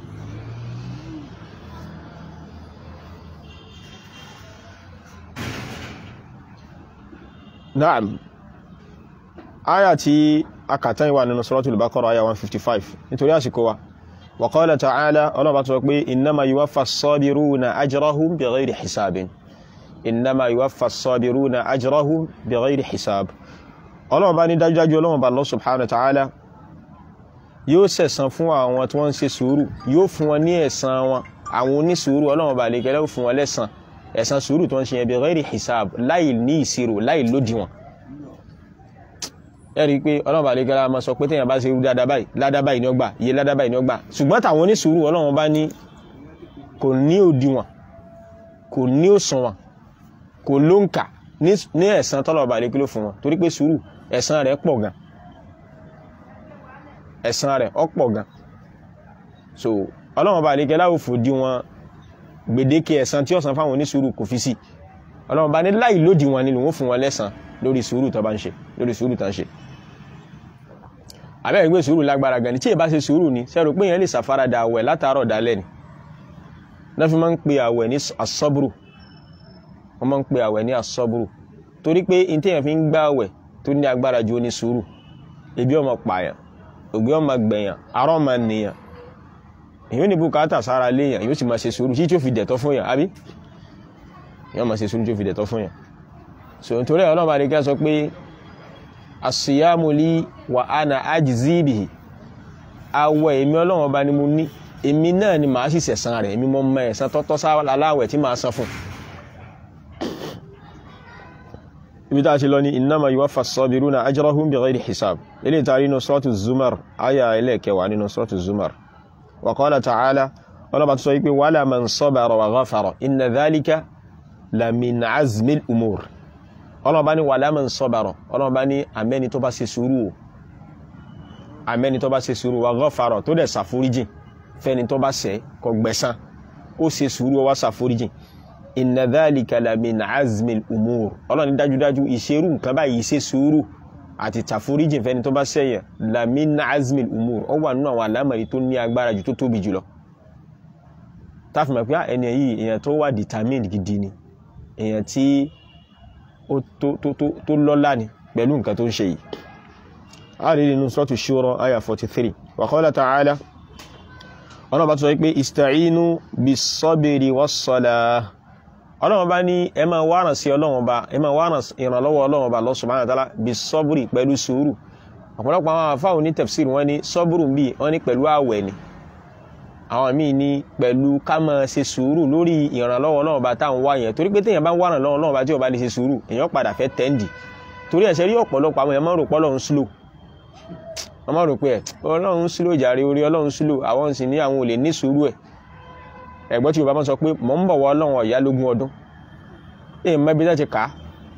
Naam aya tí akàtán ìwà nínú suratul Baqara aya 155 nítorí àsìkò wa wa qala ta'ala ọlọ́bà tó pé innama yuwaffa as-sabiruna ajrahum bighayri hisabin innama yuwaffa as-sabiruna ajrahum bighayri hisab ọlọ́bà ní dájúdájú ọlọ́bà Allah subhanahu wa ta'ala yóò sẹ̀san fún àwọn tí wọ́n ń ṣe sùúrù yóò fún wọn ní ẹ̀san wọn àwọn onísùúrù ọlọ́bà lè gẹ́lẹ́ fún wọn lẹ́san ẹ̀san sùúrù tó ń ṣe yẹn bighayri hisab láì ní ìṣirò láì lódiwọ̀n ẹ̀rí pé ọlọ́run bá lè gẹ́ra máa sọ pé téèyàn bá ṣe irú dáadáa báyìí ládàá báyìí ni ó gbà iye ládàá báyìí ni ó gbà ṣùgbọ́n tàwọn onísùúrù ọlọ́run bá ní kò ní òdiwọ̀n kò ní òṣùwọ̀n kò lóǹkà ní ẹ̀san tọ́lọ̀ bá lè kí ló fún wọn torí pé sùúrù ẹ̀san rẹ̀ pọ̀ gan ẹ̀san rẹ̀ ó pọ̀ gan so ọlọ́run bá lè gẹ́ra òfò di wọn gbèdéke ẹ̀san tí ó san fáwọn onísùúrù kò fi sí ọlọ́run bá ní láì lódiwọ̀n ni lòun fún wọn lẹ́san lórí sùúrù tó bá ń ṣe lórí sùúrù tó ń ṣe àbẹ́ ìgbé sùúrù lágbára gan ni tí ẹ bá ṣe sùúrù ni sẹ́rù pé yẹn lè ṣàfaradà àwẹ̀ látàárọ̀ dálẹ́ ni náà fi máa ń pe àwẹ̀ ní asọ́bùrù wọ́n máa ń pe àwẹ̀ ní asọ́bùrù torí pé ní téèyàn fi ń gbá àwẹ̀ tó ní agbára ju ní sùúrù ebi ọmọ pààyàn ògbé ọmọ gbẹ̀yàn arọ́ ọmọ nìyàn èyí ò ní bùkátà sára léèyàn yóò sì máa ṣe sùúrù tí tí ó fi dẹ̀tọ́ fún yàn àbí yóò máa ṣe sùúrù tí ó fi dẹ̀tọ́ fún yàn so nítorí ọlọ́run àdékẹ́ sọ pé asiyamu li wa ana ajzi bihi àwẹ̀ èmi ọlọ́run ọba ni mo ní èmi náà ni màá sì sẹ̀san rẹ̀ èmi mọ́ mọ́ ẹ̀san tọ́tọ́ sáláwẹ̀ tí màá san fún ibi tá a ti lọ ní innama yuwaffa as-sabiruna ajrahum bighayri hisab ilé ìtàrí nínú suratu zumar aya ẹlẹ́ẹ̀kẹwàá nínú suratu zumar wa qala ta'ala ọlọ́ba tó sọ wípé wala man sabara wa ghafara inna dhalika la min azmil umur ọlọ́ba ní wala man sabara ọlọ́ba ní àmẹ́ni tó bá ṣe sùúrù o àmẹ́ni tó bá ṣe sùúrù wa ghafara tó dẹ̀ ṣàforíjìn fẹ́ni tó bá ṣẹ̀ kó gbẹ̀san ó ṣe sùúrù ó wá ṣàforíjìn inna dhalika la min azmil umur ọlọ́ni dájúdájú ìṣerú nǹkan báyìí ṣe sùúrù àti tàforíjìn fẹ́ni tó bá ṣẹ̀yàn la min azmil umur ó wà nínú àwọn àlámọ̀rí tó ní agbára jù tó tóbi jùlọ táfi mọ̀ pé ẹni yìí èèyàn tó wà determined gidi ni èèyàn tí ó tó lọ́lá ni pẹ̀lú nǹkan tó ń ṣe yìí a rí nínú suratu shura aya 43 wa qala ta'ala ọlọ́run bá tó sọ pé ista'inu bis-sabri was-salah ọlọ́run bá ní ẹ máa wárán sí ọlọ́run bá ẹ máa wárán ìrànlọ́wọ́ ọlọ́run bá Allah subhanahu wa ta'ala bis-sabri pẹ̀lú sùúrù ọ̀pọ̀lọpọ̀ àwọn àfáwọn ní tafsir wọ́n ní sọ́bùrù bí wọ́n ní pẹ̀lú àwẹ̀ ni àwọn míì ní pẹ̀lú ká máa ṣe sùúrù lórí ìrànlọ́wọ́ ọlọ́run bá táwọn wá yẹn torí pé téèyàn bá ń wárán lọ́wọ́ ọlọ́run bá tí ò bá lè ṣe sùúrù èèyàn padà fẹ́ tẹ́ǹdì torí ẹ̀ṣẹ̀ rí ọ̀pọ̀lọpọ̀ àwọn èèyàn máa ń rò pé ọlọ́run slow wọ́n máa rò pé ẹ̀ ọlọ́run slow jàre orí ọlọ́run slow àwọn sì ní àwọn ò lè ní sùúrù ẹ̀ ẹ̀gbọ́n tí yorùbá máa sọ pé mọ̀ ń bọ̀ wọ ọlọ́run ọ̀yá lógún ọdún èyí mọ ibi láti kà á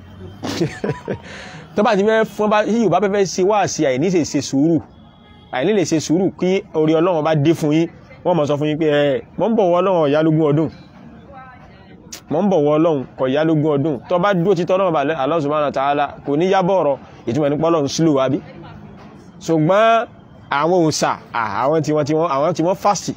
tó bá ti fẹ́ fún bá yí yorùbá fẹ́ ṣe wá sí àìní lè ṣe sùúrù àìní lè ṣe sùúrù kí orí ọlọ́run bá dé fún yín wọ́n mọ̀ sọ fún yín pé ẹ̀ mọ̀ ń bọ̀ wọ ọlọ́run ọ̀yá lógún ọdún mọ̀ ń bọ̀ wọ ọlọ́run kọ̀ yá lógún ọdún tó bá dúró títọ́ ọlọ́run Allah subhanahu wa ta'ala kò ní yábọ̀ ọ̀rọ̀ ìtumọ̀ nípa ọlọ́run slow àbí ṣùgbọ́n àwọn òòsà àwọn tí wọ́n tí wọ́n àwọn tí wọ́n fásitì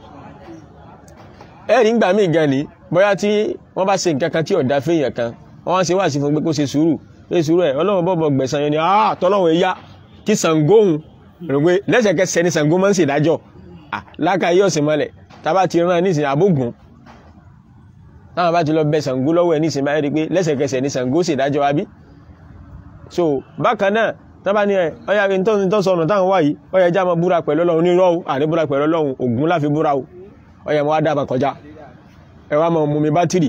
ẹ̀rí ń gbà mí gan ni bóyá tí wọ́n bá ṣe nǹkan kan tí ọ̀dà fẹ́yàn kan wọ́n ṣe wá sí fún pé kó ṣe sùúrù ṣe sùúrù ẹ̀ ọlọ́run bọ̀bọ̀ gbẹ̀sán yẹn ni ah tọ́lọ́run ẹ̀yá kí Ṣàngóhun rò pé lẹ́sẹ̀kẹsẹ̀ ni Ṣàngó máa ń ṣèdájọ́ láka yí ọ̀sìn mọ́lẹ̀ tábà ti rán nísìnyí àbógun táwọn bá ti lọ bẹ Ṣàngó lọ́wọ́ ẹ̀ nísìnyí báyìí rí pé lẹ́sẹ̀kẹsẹ̀ ni Ṣàngó ṣèdájọ́ àbí so bákan náà tábà ní ẹ ọyá tó sọnù táwọn wáyìí ọyá ẹjá máa búra pẹ̀lú ọlọ́run nírọ́ o àní búra pẹ̀lú ọlọ́run Ògún láfi búra o ọyá mo wá dábà kọjá ẹ wá máa mú mi bátìrì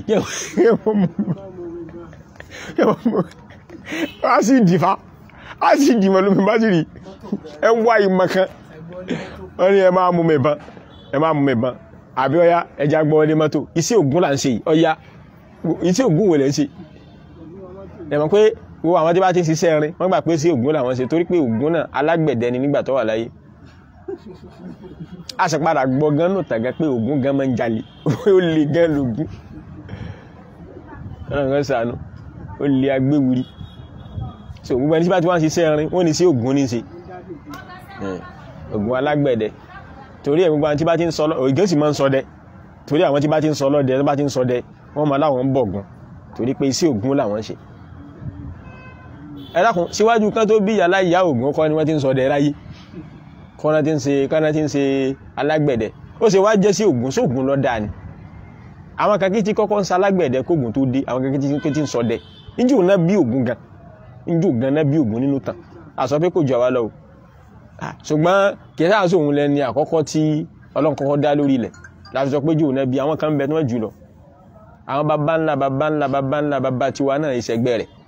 wá sí ìdìfà á sì dìmọ̀ lómi bátìrì ẹ wá ìmọ̀ kan wọ́n ní ẹ máa mú mi bán ẹ máa mú mi bán àbí ọyá ẹja gbọ́ ọdẹ mọ́tò iṣẹ́ Ògún là ń ṣe yìí ọyá iṣẹ́ Ògún wò lẹ́ ń ṣe ẹ mọ̀ pé wo àwọn tí bá ti ń ṣiṣẹ́ rin wọ́n gbà pé sí Ògún làwọn ṣe torí pé Ògún náà alágbẹ̀dẹ ni nígbà tó wà láyé a sì padà gbọ́ gan nù tàgá pé Ògún gan máa ń jalè ó lè gan lògún ọ̀nà kan sànú ó lè agbéwuri so gbogbo ẹni tí bá ti wá ń ṣiṣẹ́ rin wọ́n ní sí Ògún ní ṣe Ògún alágbẹ̀dẹ torí ẹ̀ gbogbo àwọn tí bá ti ń sọ lọ ògùn sì máa ń sọdẹ torí àwọn tí bá ti ń sọ lọ́dẹ tó bá ti ń sọdẹ wọ́n máa láwọn ń bọ̀gùn torí pé iṣẹ́ Ògún làwọn ṣe ẹ dákun síwájú kan tó bí yàrá ìyá Ògún kọ́ ni wọ́n ti ń sọdẹ ráyé kọ́nà tí ń ṣe kọ́nà tí ń ṣe alágbẹ̀dẹ ó ṣe wá jẹ́ sí Ògún sóògùn lọ dáa ni àwọn kan kí tí kọ́kọ́ ń sa alágbẹ̀dẹ kóògùn tó dé àwọn kan kí tí ń sọdẹ níjù náà bí Ògún gan níjù gan náà bí Ògún nínú tàn àsọ pé kò jọ wá lọ o ṣùgbọ́n kì í sáà sóhun lẹni àkọ́kọ́ tí Ọlọ́run kọ́kọ́ dá lórí ilẹ̀ láti sọ pé jù náà bí àwọn kan ń bẹ tí wọ́n jù lọ àwọn baba ńlá baba ńlá baba ńlá baba tiwa náà ìṣẹ́gbẹ́ rẹ̀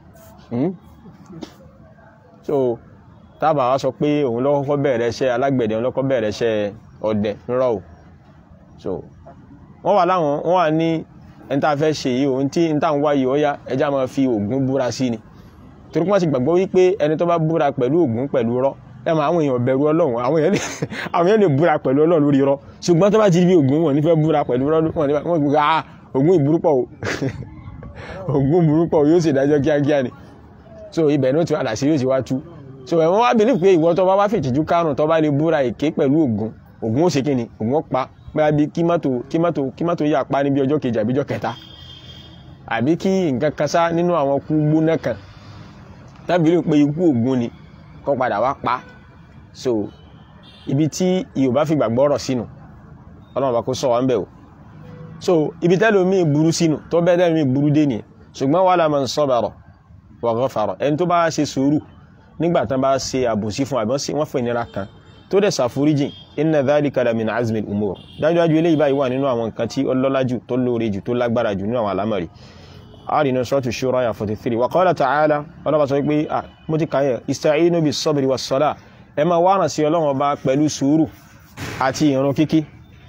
so tábà wá sọ pé òun ló kọ́kọ́ bẹ̀rẹ̀ iṣẹ́ alágbẹ̀dẹ òun ló kọ́kọ́ bẹ̀rẹ̀ iṣẹ́ ọdẹ ńrọ̀ o so wọ́n wà láwọn wọ́n wà ní ẹni tá a fẹ́ ṣe yìí òun tí n tá ń wáyé ọ̀yá ẹja máa fi Ògún búra sí ni torí wọ́n ti gbàgbọ́ wípé ẹni tó bá búra pẹ̀lú Ògún pẹ̀lú rọ́ ẹ mọ àwọn èèyàn bẹ̀rù Ọlọ́run àwọn èèyàn lè àwọn èèyàn lè búra pẹ̀lú Ọlọ́run lórí rọ́ ṣùgbọ́n tó bá ti rí Ògún wọn nífẹ̀ẹ́ búra pẹ̀lú rọ́ wọn gbé ah Ògún ìburúpọ̀ o Ògún ìburúpọ̀ yóò ṣèdájọ́ kíákíá ni so ibẹ̀ ní ó ti wà láṣìírí ó ti wá tú so ẹ̀wọ̀n wá believe pé ìwọ tó bá wá fìtìjú kárùn tó bá lè búra èké pẹ̀lú Ògún Ògún ó ṣe kí ni Ògún ó pa bóyá bí kí mọ́tò kí mọ́tò kí mọ́tò yà pa níbi ọjọ́ kejì àbí ọjọ́ kẹta àbí kí nǹkan kan sá nínú àwọn kú gbóná kan tábìlì pé ikú Ògún ni kó padà wá pa so ibi tí Yorùbá fi gbàgbọ́ ọ̀rọ̀ sínú Ọlọ́run bá kó sọ wá ń bẹ̀ o so ibi tẹ́lómi burú sínú tó bẹ́ẹ̀ tẹ́lómi burú dé nìyẹn ṣùgbọ́n wala man sabara wa ghafara ẹni tó bá ṣe sùúrù nígbà tán bá ṣe àbòsí fún àbí wọ́n fẹ́ ìnira kan tó dẹ̀ ṣàforíjìn inna dhalika la min azmi al-umur dájúdájú eléyìí báyìí wà nínú àwọn nǹkan tí ó lọ́lá jù tó lóore jù tó lágbára jù nínú àwọn àlámọ̀rí àrínú suratu shura ya 43 wa qala ta'ala ọlọ́ba sọ pé ah mo ti kàyẹ̀ ista'inu bis sabri was salah ẹ máa wá ràn sí ọlọ́run ọba pẹ̀lú sùúrù àti ìrun kíkí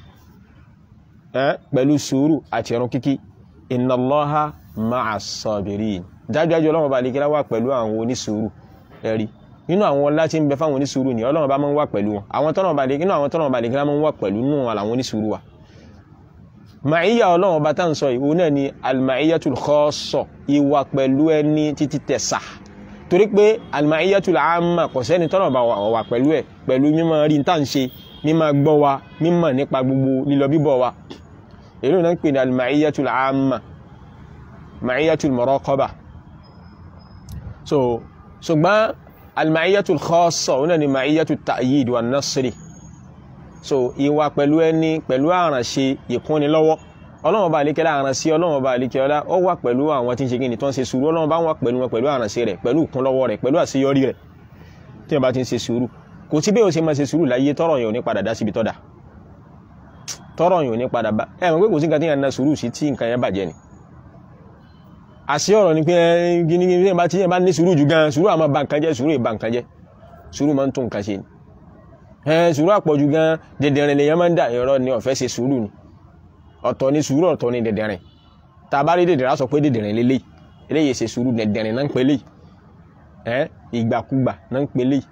pẹ̀lú sùúrù àti ìrun kíkí inna Allaha ma'as sabirin dájúdájú ọlọ́run ọba àlekíra wà pẹ̀lú àwọn onísùúrù ẹ̀rí nínú àwọn ọlá tí ń bẹ fáwọn onísùúrù ni ọlọ́run ọba máa ń wà pẹ̀lú wọn àwọn tọ́nà ọba nínú àwọn tọ́nà ọba àlekíra máa ń wà pẹ̀lú nínú àwọn onísùúrù wa màáyà ọlọ́run ọba tá à ń sọ ìwò náà ni al-ma'iyyatul khassa ìwà pẹ̀lú ẹni títí tẹ̀sà torí pé al-ma'iyyatul amma kò sẹ́ni tọ́nà ọba wà pẹ̀lú ẹ̀ pẹ̀lú mímọ̀ rí tá à ń ṣe mímọ̀ gbọ́ wa mímọ̀ nípa gbogbo lílọ bíbọ̀ wa èyí náà ń pè ní al-ma'iyyatul amma ma'iyyatul muraqaba so ṣùgbọ́n al-ma'iyyatul khassa òun náà ni ma'iyyatul ta'yid wa nasri so ìwà pẹ̀lú ẹni pẹ̀lú àrànṣe ìkúnni lọ́wọ́ ọlọ́run bá àlékẹ́lá àrànṣe ọlọ́run bá àlékẹ́lá ó wà pẹ̀lú àwọn tí ń ṣe kí ni tó ń ṣe sùúrù ọlọ́run bá wà pẹ̀lú wọn pẹ̀lú àrànṣe rẹ̀ pẹ̀lú ìkúnlọ́wọ́ rẹ̀ pẹ̀lú àṣeyọrí rẹ̀ tí wọ́n bá ti ń ṣe sùúrù kò sí bí o ṣe máa ṣe sùúrù láyé tọrọ yẹn ò ní padà dá síbi tọ́da tọrọ yẹn ò ní padà bá ẹ mọ̀ pé kò sí nǹkan tí yẹn na sùúrù sí tí nǹkan yẹn bàjẹ́ ni àṣẹ ọ̀rọ̀ ni pé gíní gíní tí yẹn bá ní sùúrù jù gan sùúrù àmọ́ ba nǹkan jẹ́ sùúrù ìba nǹkan jẹ́ sùúrù máa ń tún nǹkan ṣe ni ẹ sùúrù àpọ̀jù gan dẹ̀dẹ̀rìn lèyàn máa ń dà ẹ̀rọ ni ọ̀fẹ́ ṣe sùúrù ni ọ̀tọ̀ ni sùúrù ọ̀tọ̀ ni dẹ̀dẹ̀rìn tá a bá rí dẹ̀dẹ̀rìn á sọ pé dẹ̀dẹ̀rìn lélẹ̀ eléyìí ṣe sùúrù dẹ̀dẹ̀rìn náà ń pè léyìí ẹ ìgbàkúgbà náà ń pè léyìí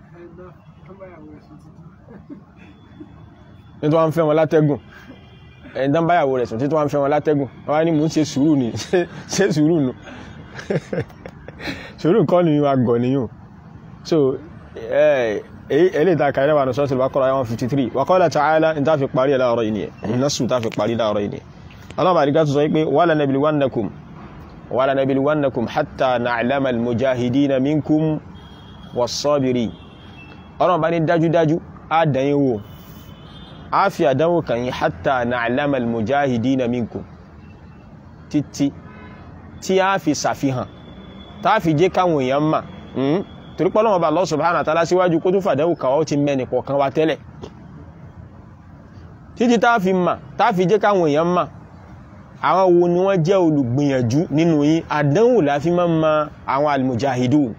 nítorí wọn fẹ́ wọn látẹ́gùn ẹni tán báyàwó rẹ̀ sùn títí wọn fẹ́ wọn látẹ́gùn wọn ní mò ń ṣe sùúrù ni ṣe sùúrù nù sùúrù kọ́ ni wọn gọ̀ nìyàn so eléyìí tá a kàrí wà ní sọ́ọ̀tì Baqara one fifty three wa qala ta'ala ní tá a fi parí ẹ̀ láàárọ̀ yìí nìyẹn násù tá a fi parí láàárọ̀ yìí nìyẹn ọlọ́run àdìgá tó sọ pé wala nabluwannakum wala nabluwannakum hatta na'lama al-mujahidina minkum was-sabirin ọlọ́run bá ní dájúdájú á dàn yín wò a fi àdánwò kan yí hatta na'lama al-mujahidina minkum títí tí a fi ṣàfihàn tá fi jẹ́ káwọn èèyàn mà torí pé Ọlọ́hun Ọba Allah subhanahu wa ta'ala síwájú kó tó fàdánwò kan ó ti mẹ́ni kọ̀ọ̀kan wa tẹ́lẹ̀ títí tá fi mà tá fi jẹ́ káwọn èèyàn mà àwọn wo ni wọ́n jẹ́ olùgbìyànjú nínú yín àdánwò la fi máa ma àwọn al-mujahidun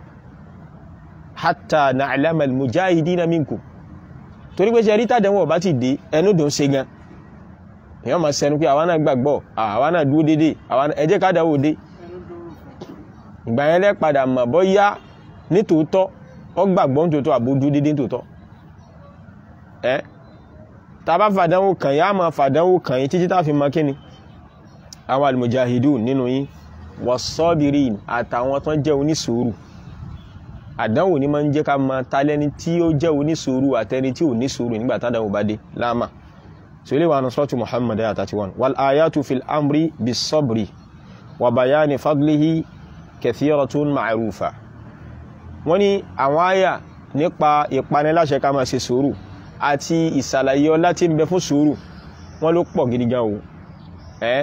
hatta na'lama al-mujahidina minkum torí pé ṣe rí tàdánwò bá ti dé ẹnu dùn ṣe gan èèyàn máa sẹnu pé àwa náà gbàgbọ́ àwa náà dúró déédéé ẹ jẹ́ ká dáwò dé ìgbà yẹn lẹ́ padà mọ̀ bọ́ yá nítòótọ́ ọ gbàgbọ́ nítòótọ́ àbójú déédéé nítòótọ́ ẹ tá a bá fàdánwò kàn yá máa fàdánwò kàn yín títí tá a fi mọ kíni àwọn al-mujahidun nínú yín was-sabirin àtàwọn tó ń jẹ́ onísùúrù àdánwò ní máa ń jẹ́ ká máa talẹ́ni tí ó jẹ́ onísùúrù àtẹni tí ò ní sùúrù nígbà tádánwò bá dé láàmà so ilé wa ní sọ́tù muhammad ayat 31 wal ayatu fil amri bis sabri wa bayani fadlihi kathiratun ma'rufa wọ́n ní àwọn àyà nípa ìpaniláṣẹ ká máa ṣe sùúrù àti ìsàlàyé ọlá tí ń bẹ fún sùúrù wọ́n ló pọ̀ gidi gan o ẹ́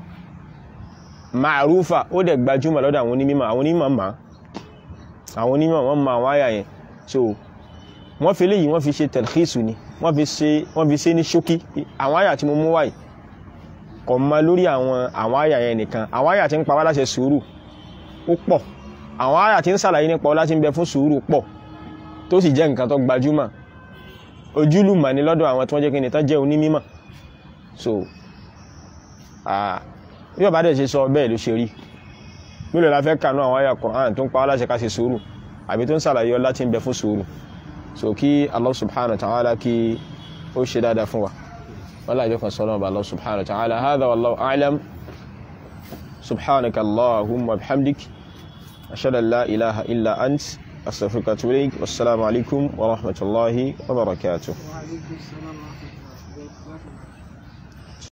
ma'rufa ó dẹ̀ gbajúmọ̀ lọ́dọ̀ àwọn onímọ̀ àwọn onímọ̀ máa àwọn onímọ̀ wọ́n ma àwọn àyà yẹn so wọ́n fi léyìí wọ́n fi ṣe tẹ̀lẹ́kìsù ni wọ́n fi ṣe wọ́n fi ṣe ní ṣókí àwọn àyà tí mo mú wáyìí kò mọ lórí àwọn àwọn àyà yẹn nìkan àwọn àyà tí ń pa wá láṣẹ sùúrù ó pọ̀ àwọn àyà tí ń ṣàlàyé nípa ọlá tí ń bẹ fún sùúrù pọ̀ tó sì jẹ́ nǹkan tó gbajúmọ̀ ojúlùmọ̀ ni lọ́dọ̀ àwọn tí wọ́n jẹ́ kí ni tán jẹ́ onímọ̀ so bí bàbá dẹ̀ ṣe sọ bẹ́ẹ̀ ló ṣe rí mílò la fẹ́ kànú àwọn àyà Qur'an tó ń pa wá láṣẹ ká ṣe sùúrù àbí tó ń ṣàlàyé ọlá tí ń bẹ fún sùúrù so kí Allah subhanahu wa ta'ala kí ó ṣe dáadáa fún wa wọ́n láàjọ kan sọ́nà ọba Allah subhanahu wa ta'ala hadha wallahu a'lam subhanaka Allahumma bihamdik ashhadu an la ilaha illa ant astaghfiruka wa atubu ilayk wassalamu alaikum wa rahmatullahi wa barakatuh وعليكم السلام ورحمة الله وبركاته